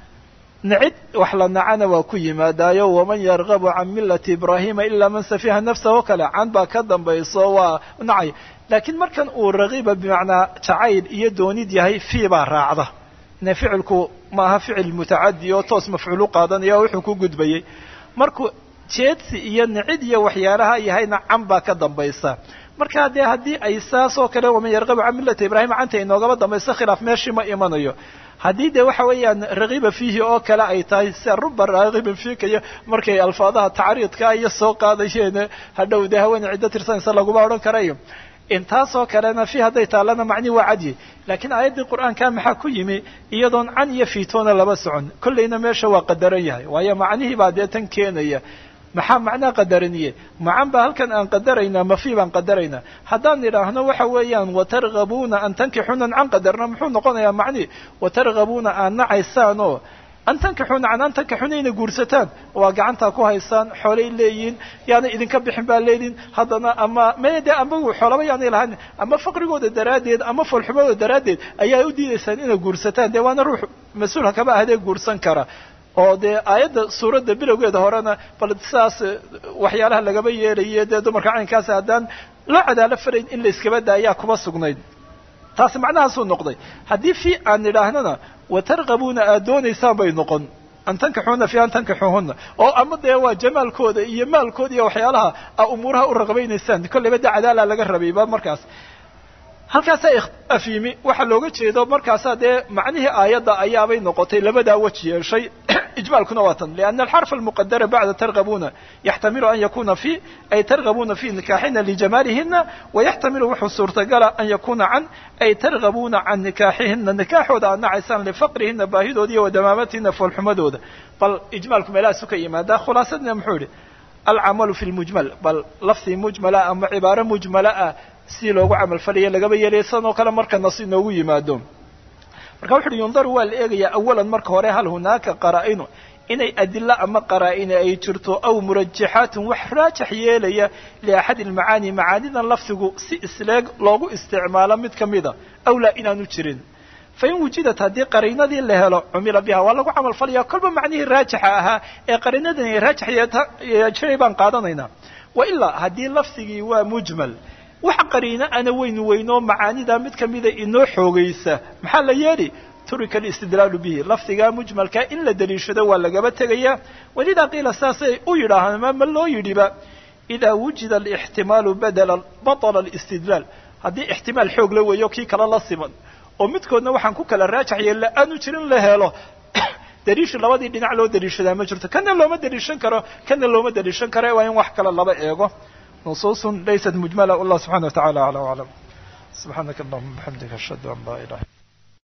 nicid wax la nacana waa ku yimaadaayo waman yargabu can millati ibraahima ilaa man safiha nafsahu kale can baa ka dambayso waa nacay laakiin markan uu rakiba bimacnaa jacayl iyo doonid yahay fii baa raacda ine ficilku maaha ficil mutacadi oo toos mafcuul u qaadanaya oo wuxuu ku gudbayey markuu jeedsi iyo nicid iyo waxyaalaha yahayna can baa ka dambaysa markaa dee haddii ay saas oo kale waman yargabu can millati ibraahima canta inoogaba dambayso khilaaf meeshii ma imanayo haddii dee waxa weeyaan rakiba fiihi oo kale ay tahay sia ruba raakibin fiikaya markay alfaadaha tacriidka iyo soo qaadayeen hadhow dee haweeney ciddo tirsanaysa laguma odhan karayo intaasoo kalena fi hadday taallana macnihi waa cadyi laakiin aayaddii qur'aanka maxaa ku yimi iyadoon can iyo fiitoona laba socon kollayna meesha waa qadaran yahay waayo macnihii baa dee tan keenaya maxaa macnaa qadaraniye macan baa halkan aan qadaraynaa mafi baan qadaraynaa haddaan idhaahno waxa weeyaan watargabuuna an tankixuuna can qadarna muxuu noqonayaa macnihi watargabuuna aad nacaysaan oo an tankixuuna can an tankixuuna inay guursataan waa gacantaa ku haysaan xoolay leeyihin yaana idinka bixin baa leedihin haddana ama maya dee amagu xoolaba yaanay lahayn ama faqrigooda daraaddeed ama foolxumadooda daraaddeed ayaa u diidaysaan inay guursataan dee waana ruux mas-uulha kaba ahdee guursan kara oo dee aayadda suuradda bilowgeeda horena bal sidaas waxyaalaha lagaba yeelaye dee dumarka caynkaasi haddaan loo cadaalo farayn in la iskaba daayaa kuma sugnayd taasi macnahaasuu noqday haddii fi aan idhaahnana watargabuuna aad doonaysaan bay noqon an tankixuuna fi an tankixuuhuna oo ama dee waa jamaalkooda iyo maalkooda iyo waxyaalaha a umuuraha u raqbaynaysaan kolleyba dee cadaala laga rabayba markaas halkaasaa ikhtilaaf yimi waxaa looga jeedo markaasaa dee macnihii aayadda ayaabay noqotay labadaa weji yeeshay ijmaalkuna waa tan lianna alxarfa almuqadara bacda targabuuna yaxtamilu an yakuna fi ay targabuuna fi nikaaxina lijamaalihina wayaxtamilu wuxuu suurtagala an yakuna can ay targabuuna can nikaaxihina nikaaxooda aad nacaysaan lifaqrihina baahidooda iyo wadamaamatihina foolxumadooda bal ijmaalku meelahaasu ka yimaadaa khulaasadina muxuu yihi alcamalu fi lmujmal bal lafdi mujmala ama cibaaro mujmala ah si loogu camal falaya lagaba yeelaya sidan oo kale marka nas inoogu yimaado marka wuxu uhi yundaru waa la eegayaa awalan marka hore hal hunaaka qaraa-inu inay adilo ama qaraa-ina ay jirto aw murajaxaatun wax raajax yeelaya liaxadi almacaani macaanidan lafdigu si isleeg loogu isticmaalo mid ka mida aw laa inaanu jirin fain wujidat haddii qariinadii la helo cumila biha waa lagu camal falaya kolba macnihii raajixa ahaa ee qariinadan ay raajax yeejiray baan qaadanaynaa wa ilaa haddii lafdigii waa mujmal wax qariino ana weynu weynoo macaanida mid kamida inoo xoogaysa maxaa la yeeli turika alistidlaalu bihi lafdigaa mujmalka in la daliishado waa lagaba tegaya walidaa qiila saasay u yidhaahaan ma ma loo yidhiba idaa wujida alixtimaalu badala batala alistidlaal haddii ixtimaal xoog la weeyo kii kale la siman oo midkoodna waxaan ku kala raajax yeella aanu jirin la helo daliishu labadii dhinac loo daliishadaa ma jirto kana looma daliishan karo kana looma daliishan karo waa in wax kale laba eego nusuusun laysat mujmala wallah subxana wa tacala acla aclam subxaanaka allahuma bixamdika ashhadu an laa ilaha